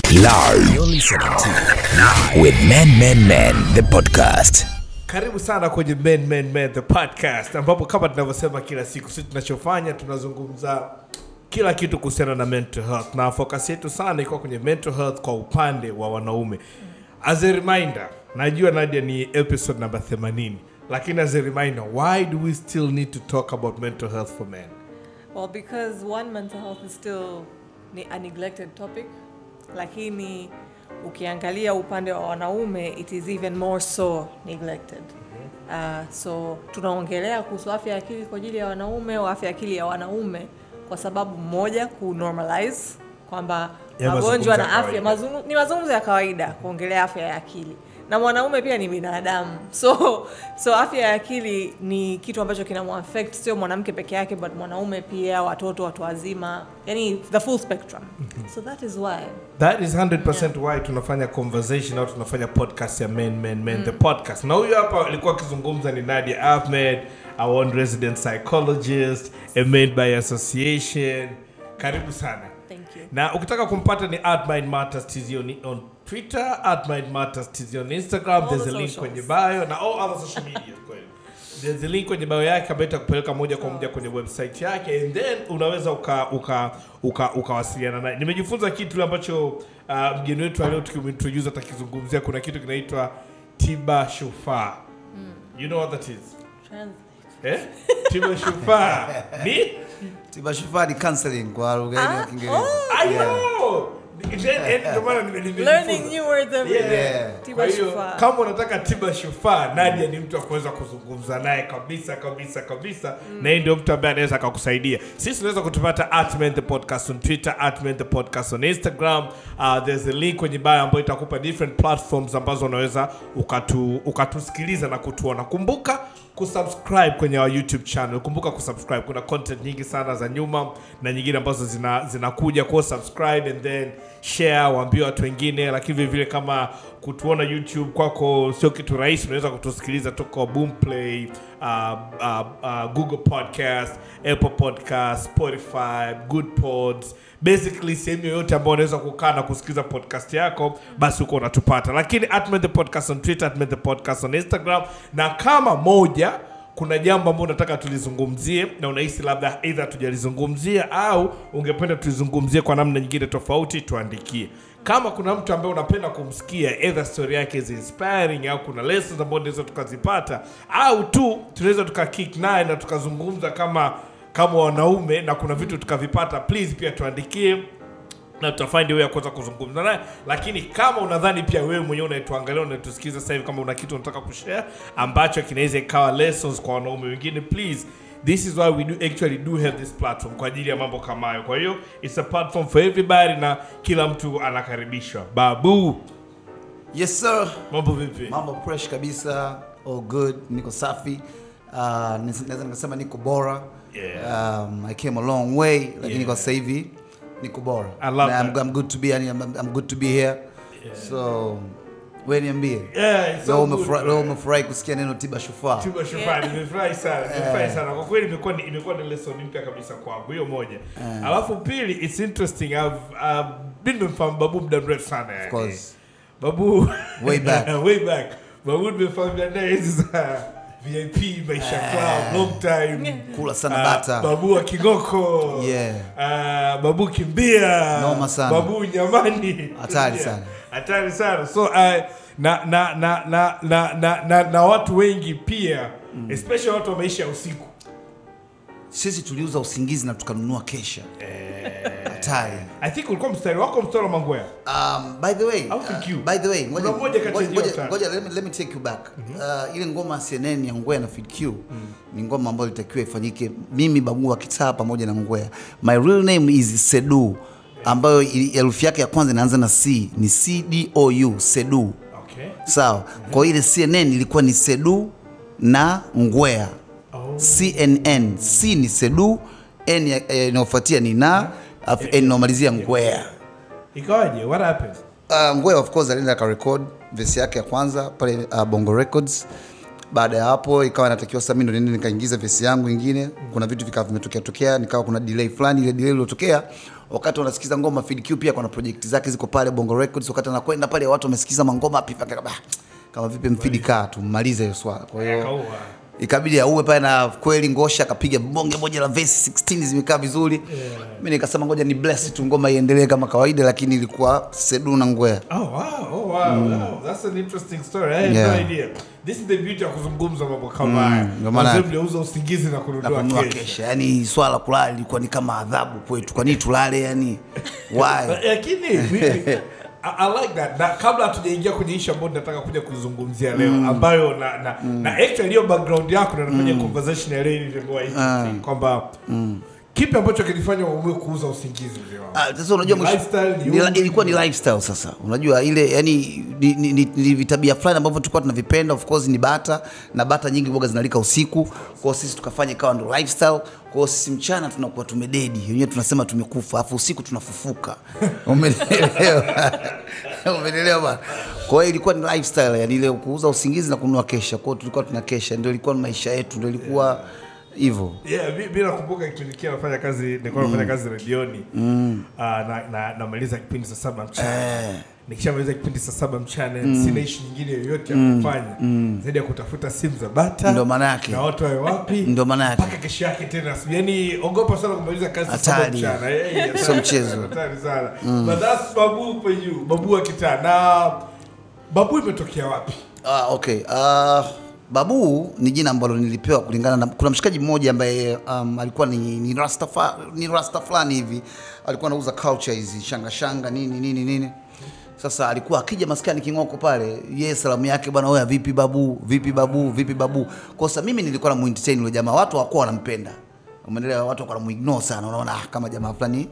Live. You're listening to with Men Men Men the podcast. karibu sana kwenye men, men, men, the podcast ambapo kama tunavyosema kila siku sisi tunachofanya tunazungumza kila kitu kuhusiana na mental health na focus yetu sana iko kwenye mental health kwa upande wa wanaume as a reminder najua nadia ni episode number 80 lakini as a reminder why do we still need to talk about mental health for men Well, because one, mental health is still ni a neglected topic, lakini ukiangalia upande wa wanaume it is even more so neglected. Uh, so tunaongelea kuhusu afya ya akili kwa ajili ya wanaume au afya ya akili ya wanaume kwa sababu moja ku normalize kwamba Ya magonjwa mazungumzo ya na afya kawaida. mazungu, ni mazungumzo ya kawaida kuongelea afya ya akili na mwanaume pia ni binadamu so so afya ya akili ni kitu ambacho kinamuaffect sio mwanamke peke yake but mwanaume pia watoto watu wazima yani the full spectrum so that is why that is 100% why tunafanya conversation au tunafanya podcast ya men men men the podcast na huyu hapa alikuwa akizungumza ni nadia ahmed our own resident psychologist a made by association karibu sana thank you na ukitaka kumpata ni at mind matters TZ on, on twitter at mind matters TZ on instagram All there's the a link socials. kwenye bio na all other social media kweli there's a link kwenye bio yake ambayo itakupeleka moja kwa moja kwenye website yake and then unaweza uka uka uka ukawasiliana naye nimejifunza kitu ambacho uh, mgeni wetu aleo tukimintroduce atakizungumzia kuna kitu kinaitwa tiba shufaa you know what that is Trans- eh? tiba shufaa ni tiba shufaa ni counseling kwa lugha hii ya Ah, Kiingereza. I Yeah. know. Then- eh, ndio maana nime- nimejifunza. learning new words every day Yeah. tiba Kwa hiyo, shufaa kama unataka tiba shufaa nadia ni mtu wa kuweza kuzungumza naye kabisa kabisa kabisa na yeye ndio mtu ambaye anaweza akakusaidia sisi tunaweza kutupata at Men the podcast on twitter at Men the podcast on instagram uh, there's a link kwenye bio ambayo itakupa different platforms ambazo unaweza ukatu, ukatusikiliza na kutuona kumbuka kusubscribe kwenye our youtube channel kumbuka kusubscribe kuna content nyingi sana za nyuma na nyingine ambazo zina zinakuja kwa subscribe and then share waambie watu wengine lakini vile vile kama kutuona youtube kwako sio kitu rahisi unaweza kutusikiliza toka boomplay uh, uh, uh, google podcast apple podcast spotify good pods basically sehemu yoyote ambao unaweza kukaa na kusikiliza podcast yako basi huko unatupata lakini atmen the podcast on twitter atmen the podcast on instagram na kama moja kuna jambo ambalo unataka tulizungumzie na unahisi labda eidha tujalizungumzia au ungependa tulizungumzie kwa namna nyingine tofauti tuandikie kama kuna mtu ambaye unapenda kumsikia either story yake is inspiring au kuna lessons ambazo tunaweza tukazipata au tu tunaweza tukakick naye na tukazungumza kama kama wanaume na kuna vitu tukavipata please pia tuandikie na tutafind way ya kuweza kuzungumza naye lakini kama unadhani pia wewe mwenyewe unaituangalia unaitusikiza sasa hivi kama una kitu unataka kushare ambacho kinaweza ikawa lessons kwa wanaume wengine please this is why we do actually do have this platform kwa ajili ya mambo kama hayo kwa hiyo it's a platform for everybody na kila mtu anakaribishwa babu yes sir mambo vipi mambo fresh kabisa all good niko safi uh, nis- naweza nikasema niko bora Yeah. um, i came a long way lakini Yeah. kwa sasa hivi niko bora I love Na I'm, that. I'm good to be yani, I'm, I'm good to be here so we niambie yeah, it's leo so good, umefurahi- man. leo umefurahi kusikia neno tiba shufaa Tiba Shufani, nimefurahi sana nimefurahi sana kwa kweli imekuwa ni, imekuwa ni lesson mpya kabisa kwangu hiyo moja alafu pili it's interesting I've, I've been nimemfahamu babu muda mrefu sana yani. course. babu Way back. way back babu nimefahamiana naye hizi za vip maisha club long time kula sana Ah, bata babu wa kigoko Yeah. Ah, babu kimbia Noma sana. babu nyamani Hatari Yeah. sana. hatari sana so uh, na, na, na, na, na, na, na, na watu wengi pia mm. especially watu wa maisha ya usiku sisi tuliuza usingizi na tukanunua kesha hatari i think ulikuwa mstari wako mstari wa mangwea Um, by the way, Au think you? uh, by the way, ngoja- Kuna moja kati ya ngoja- hiyo ngoja- tatu. ngoja, let me- let me take you back. Uh, ile ngoma ya CNN ya Ngwea na Fid Q ni ngoma ambayo ilitakiwa ifanyike mimi Babu wa Kitaa pamoja na Ngwea. My real name is Sedu ambayo ili- herufi yake ya kwanza inaanza na C ni C D O U Sedu. okay. Sawa. Kwa hiyo ile CNN ilikuwa ni Sedu na Ngwea. Oh. CNN C ni Sedu, N ya- eh, inayofuatia ni na, alafu N inayomalizia Ngwea. ikawaje what happened Uh, Ngwea of course alienda akarecord vesi yake ya kwanza pale uh, Bongo Records baada ya hapo ikawa natakiwa sasa mimi ndo niende nikaingiza vesi yangu ingine kuna vitu vikawa vimetokea tokea nikawa kuna delay fulani ile delay iliyotokea wakati wanasikiza ngoma Fid Q pia kuna project zake ziko pale Bongo Records wakati anakwenda pale watu wamesikiza mangoma pipa kama kama vipi mfidi kaa tumalize hiyo swala kwa hiyo Kaua. ikabidi auwe pale na kweli ngosha akapiga bonge moja la verse 16 zimekaa vizuri yeah. mi nikasema ngoja ni bless tu ngoma iendelee kama kawaida lakini ilikuwa sedu na ngwea Oh wow, oh wow, wow. That's an interesting story. I had Yeah. no idea. This is the beauty ya kuzungumza mambo kama haya. ndio maana- Wazee mliouza usingizi na na kununua kununua kesho. kesha yani swala la kulala ilikuwa ni kama adhabu kwetu kwa nini tulale yani why lakini mimi- I, I like that na kabla hatujaingia kwenye ishu ambayo nataka kuja kuzungumzia leo ambayo na, na, na actually hiyo background yako ndo nafanya conversation ya leo ilivyokuwa hivi kwamba kipi ambacho kilifanya uamue kuuza usingizi mzee wangu Ah, sasa unajua Ni mwisho- lifestyle, ni ni la- umri, ilikuwa ni lifestyle sasa unajua ile yani ni, ni, ni, ni vitabia fulani ambavyo tulikuwa tunavipenda of course ni bata na bata nyingi boga zinalika usiku kwao sisi tukafanya ikawa ndo lifestyle kwao sisi mchana tunakuwa tumededi wenyewe tunasema tumekufa afu usiku tunafufuka umeelewa umeelewa bana kwa hiyo ilikuwa ni lifestyle yani ile kuuza usingizi na kununua kesha kwao tulikuwa tuna kesha ndio ilikuwa ni maisha yetu ndio ilikuwa hivyo Yeah, mi, mi nakumbuka kipindi kia nafanya kazi nilikuwa nafanya kazi redioni mm. uh, na, na, namaliza kipindi saa saba mchana Eh. nikishamaliza kipindi saa saba mchana sina ishi nyingine yoyote ya kufanya zaidi ya kutafuta simu za bata Ndo maana yake. na watu wawe wapi Ndo maana yake. mpaka kesho yake tena yani ogopa sana kumaliza kazi saa saba Hatari. mchana Eh, eh, Sio hatari mchezo. sana, hatari sana but that's babu for you babu wa kitaa na babu imetokea wapi Ah, okay. Uh, Babu ni jina ambalo nilipewa kulingana na kuna mshikaji mmoja ambaye um, alikuwa ni, ni rasta fa, ni rasta fulani hivi alikuwa anauza culture hizi shanga shanga nini nini nini sasa alikuwa akija maskani king'oko pale yeye salamu yake bwana oya vipi babu vipi babu vipi babu kwa sasa mimi nilikuwa na muentertain yule jamaa watu hawakuwa wanampenda umeelewa watu wakawa wanamuignore sana unaona ah, kama jamaa fulani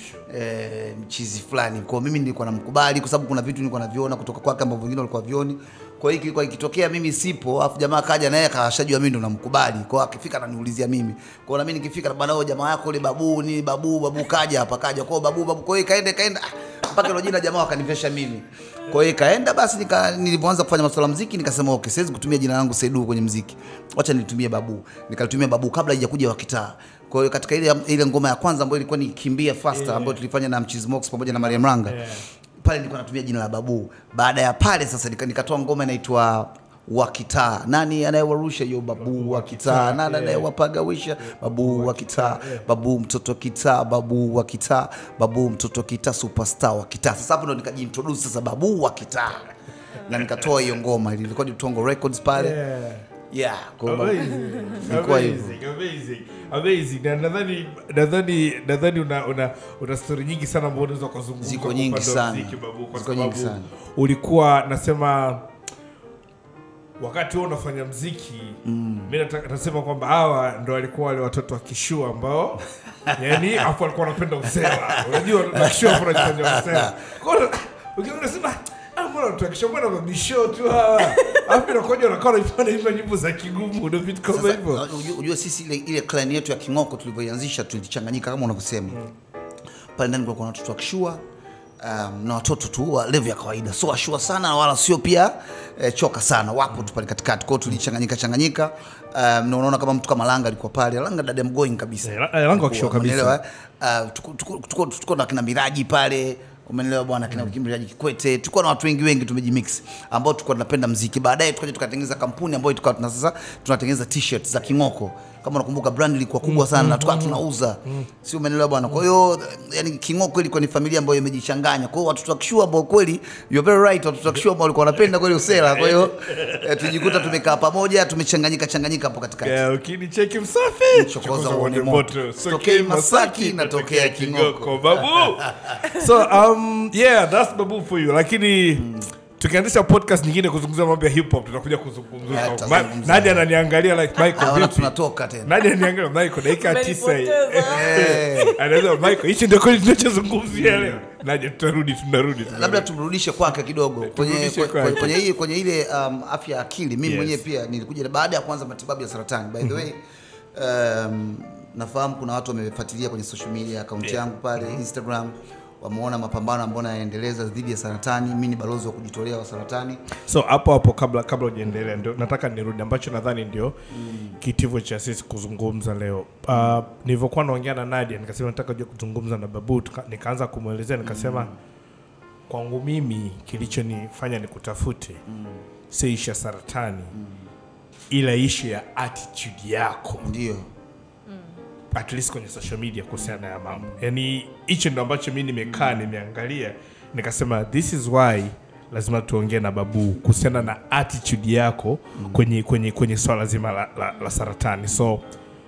eh, mchizi fulani kwa mimi nilikuwa namkubali kwa sababu kuna vitu nilikuwa naviona kutoka kwake ambavyo wengine walikuwa vioni kwa hiyo kilikuwa ikitokea mimi sipo afu jamaa kaja naye akashajua mimi ndo namkubali kwa hiyo akifika ananiulizia mimi kwa hiyo na mimi nikifika bwana wewe jamaa yako ile babu ni babu babu kaja hapa kaja kwa hiyo babu babu kwa hiyo ikaenda ikaenda ah, mpaka hilo jina jamaa wakanivesha mimi kwa hiyo ikaenda basi nika, nilivyoanza kufanya masuala ya muziki nikasema okay siwezi kutumia jina langu Sedu kwenye muziki wacha nilitumie babu nikalitumia babu kabla haijakuja wa kitaa kwa hiyo katika ile ile ngoma ya kwanza ambayo ilikuwa ni kimbia faster ambayo tulifanya na Mchizi Mox pamoja na Mariam Ranga pale nilikuwa natumia jina la babu baada ya pale sasa nika- nikatoa ngoma inaitwa wa kitaa nani anayewarusha hiyo babu wa kitaa nani anayewapagawisha babu wa kitaa babu mtoto kitaa babu wa kitaa babu mtoto kitaa superstar wa kitaa sasa hapo ndo nikajiintroduce sasa babu wa kitaa na nikatoa hiyo ngoma ilikuwa ni Tongo Records pale yeah. yeah kwa hiyo Amazing. Ilikuwa hivyo. Amazing, amazing, amazing. Na nadhani nadhani nadhani una una una story nyingi sana ambazo unaweza kuzungumza Ziko kwa nyingi upande wa sana. muziki, babu, kwa Ziko nyingi sababu sana. ulikuwa nasema wakati huo unafanya mziki mm. mi nataka- nasema kwamba hawa ndo walikuwa wale watoto wa kishua ambao yani afu walikuwa wanapenda usela unajua na kishua hapo unajifanya usela Kwa hiyo, ukiona unasema "Ah, mbona watu wa kishua mbona mabisho tu hawa afu inakuja unakaa unaifanya hivyo nyimbo za kigumu ndo vitu kama Sasa, hivyo unajua- unajua sisi ile, ile clan yetu ya King'oko tulivyoianzisha tulichanganyika kama unavyosema pale ndani kulikuwa na watoto wa kishua um, na watoto tu wa level ya kawaida sio washua sana wala sio pia eh, choka sana wapo tu pale katikati kwao tulichanganyika changanyika um, na unaona kama mtu kama Langa alikuwa pale Langa dada mgoing kabisa Eh, La- eh, Langa wa kishua kabisa. Umeelewa, eh? Uh, tuko- tuko- tuko tuko na kina Miraji pale umeelewa bwana kina Miraji Kikwete tulikuwa na watu wengi wengi tumejimix ambao tulikuwa tunapenda mziki baadaye tukaja tukatengeneza kampuni ambayo tukawa tuna sasa tunatengeneza t-shirt za King'oko kama unakumbuka brand ilikuwa kubwa sana na tukawa tunauza si umeelewa bwana kwa hiyo yani King'oko ilikuwa ni familia ambayo imejichanganya kwa hiyo watoto wa kishua ambao kweli you're very right watoto wa kishua ambao walikuwa wanapenda kweli usela kwa hiyo eh, tujikuta tumekaa pamoja tumechanganyika changanyika hapo katikati Yeah, ukinicheki msafi Chokoza uone moto. Sitokei Masaki, natokea King'oko. babu so um, yeah that's babu for you lakini tukianzisha podcast nyingine kuzungumzia mambo ya hip hop tutakuja kuzungumza Yeah, Ma- tutazungumza. Nadia ananiangalia like Michael naona vipi tunatoka tena Nadia ananiangalia Michael dakika ya tisa hii Umenipoteza. anaweza Michael hichi ndio kweli tunachozungumzia leo Nadia tutarudi tunarudi labda tunarudi. tumrudishe kwake kidogo kwenye, tumrudishe kwenye, kwake. kwenye, hii, kwenye ile um, afya ya akili mimi Yes. mwenyewe pia nilikuja baada ya kuanza matibabu ya saratani by the way um, nafahamu kuna watu wamefuatilia kwenye social media akaunti Yeah. yangu pale instagram wameona mapambano ambayo naendeleza dhidi ya saratani. Mimi ni balozi wa kujitolea wa saratani. so hapo hapo kabla kabla ujaendelea ndio nataka nirudi ambacho nadhani ndio kitivo cha sisi kuzungumza leo uh, nilivyokuwa naongea na Nadia nikasema nataka jua kuzungumza na Babu tuka, nikaanza kumwelezea nikasema kwangu mimi kilichonifanya nikutafute si ishu ya saratani ila ishu ya attitude yako Ndio. at least kwenye social media kuhusiana na ya mambo yani hicho ndo ambacho mi nimekaa nimeangalia nikasema this is why lazima tuongee na babu kuhusiana na attitude yako kwenye kwenye kwenye swala zima la, la, la saratani so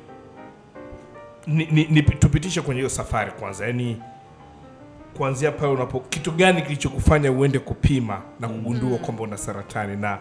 ni, ni, ni, tupitishe kwenye hiyo safari kwanza yani kuanzia pale unapo kitu gani kilichokufanya uende kupima na kugundua kwamba una saratani na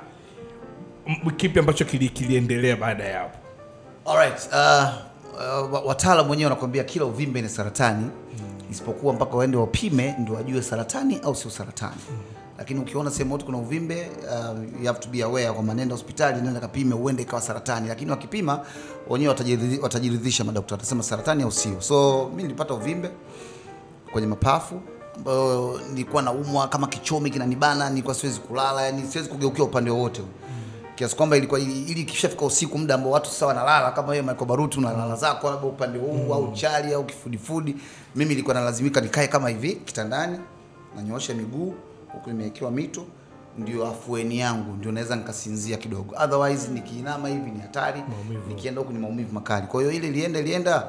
m- kipi ambacho kili, kiliendelea baada ya hapo Alright, uh, uh, wataalamu wenyewe wanakuambia kila uvimbe ni saratani isipokuwa mpaka waende wapime ndio wajue saratani au sio saratani. Lakini ukiona sehemu yote kuna uvimbe uh, you have to be aware kwamba nenda hospitali, nenda kapime, uende ikawa saratani. Lakini wakipima wenyewe watajiridhi- watajiridhisha, madaktari watasema saratani au sio. So mimi nilipata uvimbe kwenye mapafu ambayo nilikuwa naumwa kama kichomi kinanibana, nilikuwa siwezi kulala, yani siwezi kugeukia upande wowote kiasi kwamba ilikuwa ili ili ikishafika usiku, muda ambao watu sasa wanalala, kama wewe Michael Baruti unalala zako labda upande huu au chali au kifudifudi, mimi nilikuwa nalazimika nikae kama hivi kitandani, nanyoosha miguu huku nimewekewa mito, ndio afueni yangu, ndio naweza nikasinzia kidogo. Otherwise nikiinama hivi ni hatari, nikienda huku ni maumivu makali. Kwa hiyo ile ilienda ilienda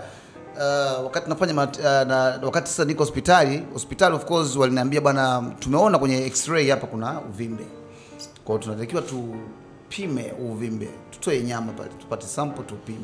Uh, wakati nafanya mat, uh, na, wakati sasa niko hospitali hospitali of course waliniambia bwana, tumeona kwenye x-ray hapa kuna uvimbe, kwa hiyo tunatakiwa tupime uvimbe, tutoe nyama pale, tupate sample tupime.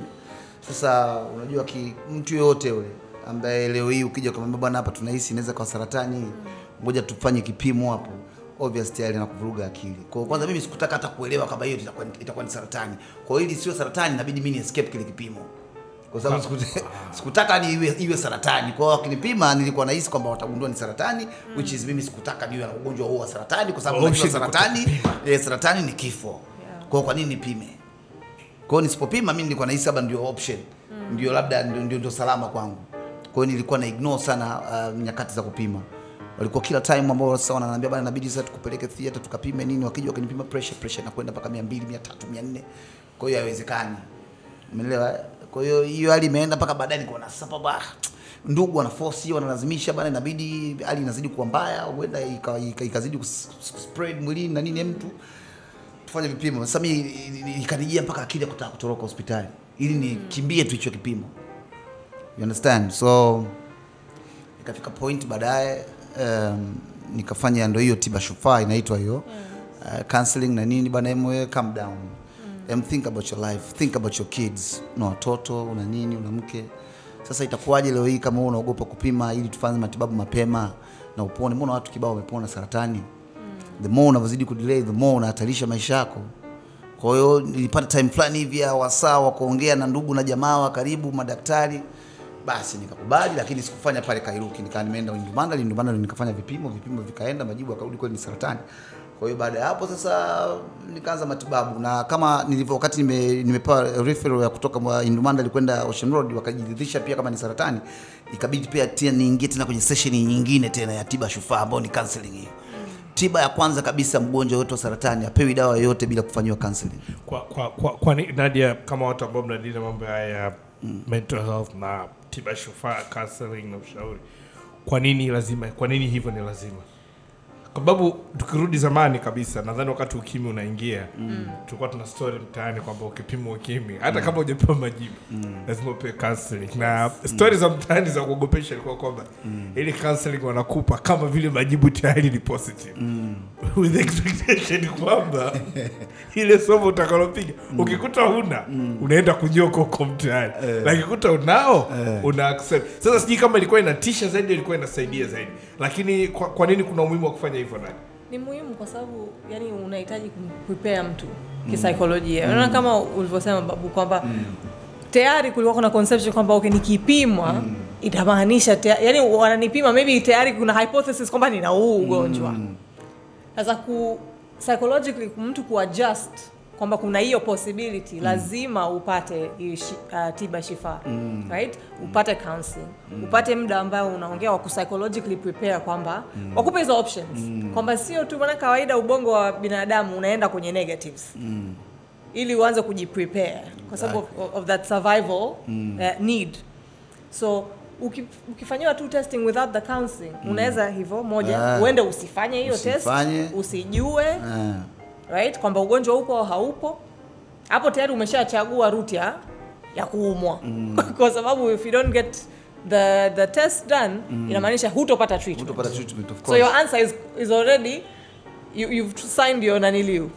Sasa unajua ki, mtu yoyote yule ambaye leo hii ukija kumwambia bwana, hapa tunahisi inaweza kwa saratani, ngoja tufanye kipimo hapo, obvious tayari nakuvuruga akili. Kwa hiyo kwanza mimi sikutaka hata kuelewa kama hiyo itakuwa itakuwa ni saratani. Kwa hiyo ili sio saratani, inabidi mimi ni escape kile kipimo kwa sababu siku- sikutaka ni iwe, iwe saratani. Kwa hiyo wakinipima nilikuwa nahisi kwamba watagundua ni saratani which is mimi sikutaka niwe na ugonjwa huo wa saratani kwa sababu najua Option ni saratani eh, saratani ni kifo. Kwa hiyo kwa nini nipime? Kwa hiyo nisipopima mimi nilikuwa nahisi labda ndio option. Ndio labda ndio, ndio, ndio salama kwangu. Kwa hiyo nilikuwa na ignore sana uh, nyakati za kupima. Walikuwa kila time ambao sasa wananiambia bana inabidi sasa tukupeleke theater tukapime nini, wakija wakinipima pressure pressure inakwenda mpaka 200, 300, 400. Kwa hiyo haiwezekani. Umeelewa? Kwa hiyo hiyo hali imeenda mpaka baadaye nikaona sasa baba ndugu wana force hiyo wanalazimisha bana, inabidi hali inazidi kuwa mbaya, huenda ika- ika- ikazidi kus- kus- spread mwilini na nini ya mtu tufanye vipimo. Sasa mimi ikanijia mpaka akili ya kutaka kutoroka hospitali ili nikimbie tu hicho kipimo. You understand? So ikafika point baadaye um, nikafanya ndo hiyo tiba shufaa inaitwa hiyo uh, counseling na nini bana, emwe calm down em think about your life, think about your kids. Una watoto, una nini, una mke. Sasa itakuwaje leo hii kama wewe unaogopa kupima ili tufanye matibabu mapema na upone? Mbona watu kibao wamepona saratani? The more unavyozidi kudelay, the more unahatarisha maisha yako. Kwa hiyo nilipata time fulani hivi ya wasaa wa kuongea na ndugu na jamaa wa karibu, madaktari. Basi nikakubali, lakini sikufanya pale Kairuki, nikaa nimeenda Indumanda. Indumanda ndo nikafanya vipimo, vipimo vikaenda, majibu yakarudi kweli ni saratani. Kwa hiyo baada ya hapo sasa nikaanza matibabu, na kama nilivyo wakati nime, nimepewa referral ya kutoka mwa Indumanda alikwenda Ocean Road, wakajiridhisha pia kama ni saratani, ikabidi pia tena niingie tena kwenye session nyingine tena ya tiba shufaa ambayo ni counseling hiyo. Tiba ya kwanza kabisa, mgonjwa yote wa saratani apewi dawa yoyote bila kufanyiwa counseling. kwa, kwa, kwa, kwa ni- Nadia, kama watu ambao mnadili na mambo haya ya mental health na tiba shufaa, counseling na ushauri, kwa nini lazima, kwa nini hivyo ni lazima? Kwa sababu tukirudi zamani kabisa, nadhani wakati ukimwi unaingia tulikuwa tuna story mtaani kwamba ukipima ukimwi hata kama hujapewa majibu lazima upewe counseling, na story za mtaani za kuogopesha ilikuwa kwamba ili counseling wanakupa kama vile majibu tayari ni positive with expectation kwamba ile somo utakalopiga ukikuta huna unaenda kunyoka huko mtaani lakini ukikuta unao una accept sasa sijui kama ilikuwa inatisha zaidi ilikuwa inasaidia zaidi lakini kwa, kwa nini kuna umuhimu wa kufanya hivyo nani ni muhimu kwa sababu yani unahitaji kumprepare mtu kisaikolojia unaona kama ulivyosema babu kwamba tayari kulikuwa kuna conception kwamba okay nikipimwa itamaanisha tea- yani wananipima maybe tayari kuna hypothesis kwamba nina huu ugonjwa sasa ku psychologically mtu kuadjust kwamba kuna hiyo possibility lazima upate hiyo shi, uh, tiba shifa right upate counseling upate muda ambao unaongea wa psychologically prepare kwamba wakupe hizo options kwamba sio tu maana kawaida ubongo wa binadamu unaenda kwenye negatives ili uanze kujiprepare kwa sababu of, of that survival uh, need so uki, ukifanyiwa tu testing without the counseling unaweza hivyo moja Ah. uende usifanye hiyo test Usifanye. usijue Ah. right kwamba ugonjwa upo au haupo hapo tayari umeshachagua route ya ya kuumwa kwa sababu if you don't get the the test done inamaanisha hutopata treatment Utapata treatment of so course. your answer is, is already you, you've signed your naniliu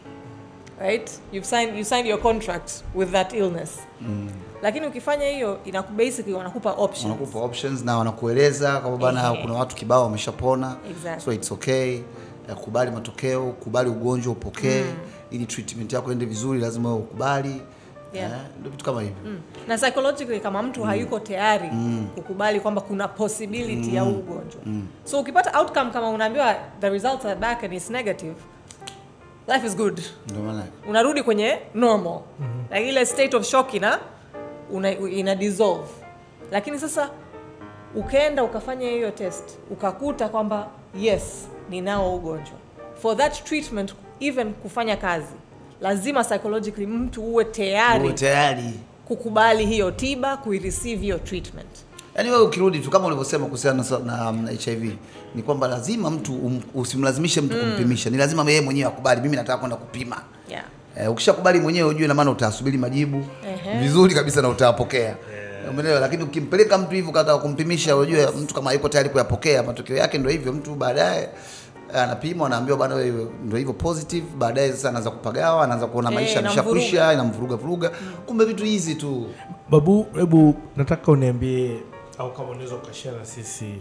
right you've signed, you signed your contract with that illness lakini ukifanya hiyo inaku basically wanakupa options wanakupa options na wanakueleza kwamba bana Ehe. kuna watu kibao wameshapona Exactly. so it's okay Eh, kubali matokeo kubali ugonjwa upokee ili treatment yako ende vizuri lazima wewe ukubali Yeah. Eh, ndio vitu kama hivyo na psychologically kama mtu hayuko tayari kukubali kwamba kuna possibility ya huu ugonjwa so ukipata outcome kama unaambiwa the results are back and it's negative life is good ndio maana unarudi kwenye normal like ile state of shock ina una, ina dissolve lakini sasa ukaenda ukafanya hiyo test ukakuta kwamba yes ninao ugonjwa for that treatment even kufanya kazi lazima psychologically mtu uwe tayari uwe tayari kukubali hiyo tiba kuireceive hiyo treatment yaani wewe ukirudi tu kama ulivyosema kuhusiana na, na, na hiv ni kwamba lazima mtu um, usimlazimishe mtu kumpimisha ni lazima yeye mwenyewe akubali mimi nataka kwenda kupima yeah. Eh, ukishakubali mwenyewe ujue na maana utasubiri majibu Ehe. vizuri kabisa na utayapokea umeelewa lakini ukimpeleka mtu hivyo kataka kumpimisha unajue mtu kama yuko tayari kuyapokea matokeo yake ndio hivyo mtu baadaye eh, anapimwa anaambiwa bwana wewe ndio hivyo positive baadaye sasa anaanza kupagawa anaanza kuona Eh, maisha inamvuruga. ameshakwisha inamvuruga vuruga kumbe vitu hizi tu babu hebu nataka uniambie au kama unaweza ukashare na sisi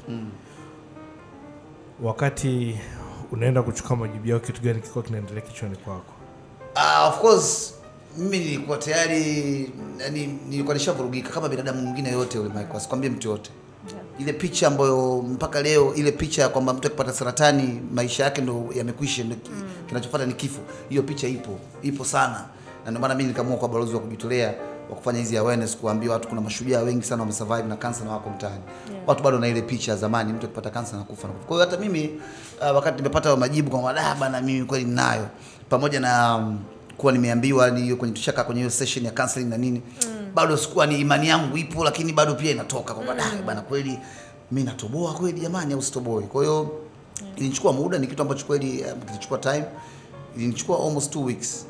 wakati unaenda kuchukua majibu yao kitu gani kilikuwa kinaendelea kichwani kwako Ah, of course mimi nilikuwa tayari yani nilikuwa nishavurugika kama binadamu mwingine yote yule Michael, asikwambie mtu yote ile picha ambayo mpaka leo ile picha ya kwamba mtu akipata saratani maisha yake ndo yamekwisha ndo ki- kinachofuata ni kifo hiyo picha ipo ipo sana na ndio maana mimi nikaamua kwa balozi wa kujitolea wa kufanya hizi awareness kuambia watu kuna mashujaa wengi sana wamesurvive na kansa na wako mtaani watu bado na ile picha ya zamani mtu akipata kansa na kufa na kufa. kwa hiyo hata mimi uh, wakati nimepata majibu kwamba da bana mimi kweli ninayo pamoja na um, kuwa nimeambiwa ni kwenye tushaka kwenye hiyo session ya counseling na nini bado sikuwa ni imani yangu ipo lakini bado pia inatoka kwamba da bana kweli mimi natoboa kweli jamani au sitoboe kwa hiyo ilinichukua muda ni kitu ambacho kweli um, kilichukua time ilinichukua almost two weeks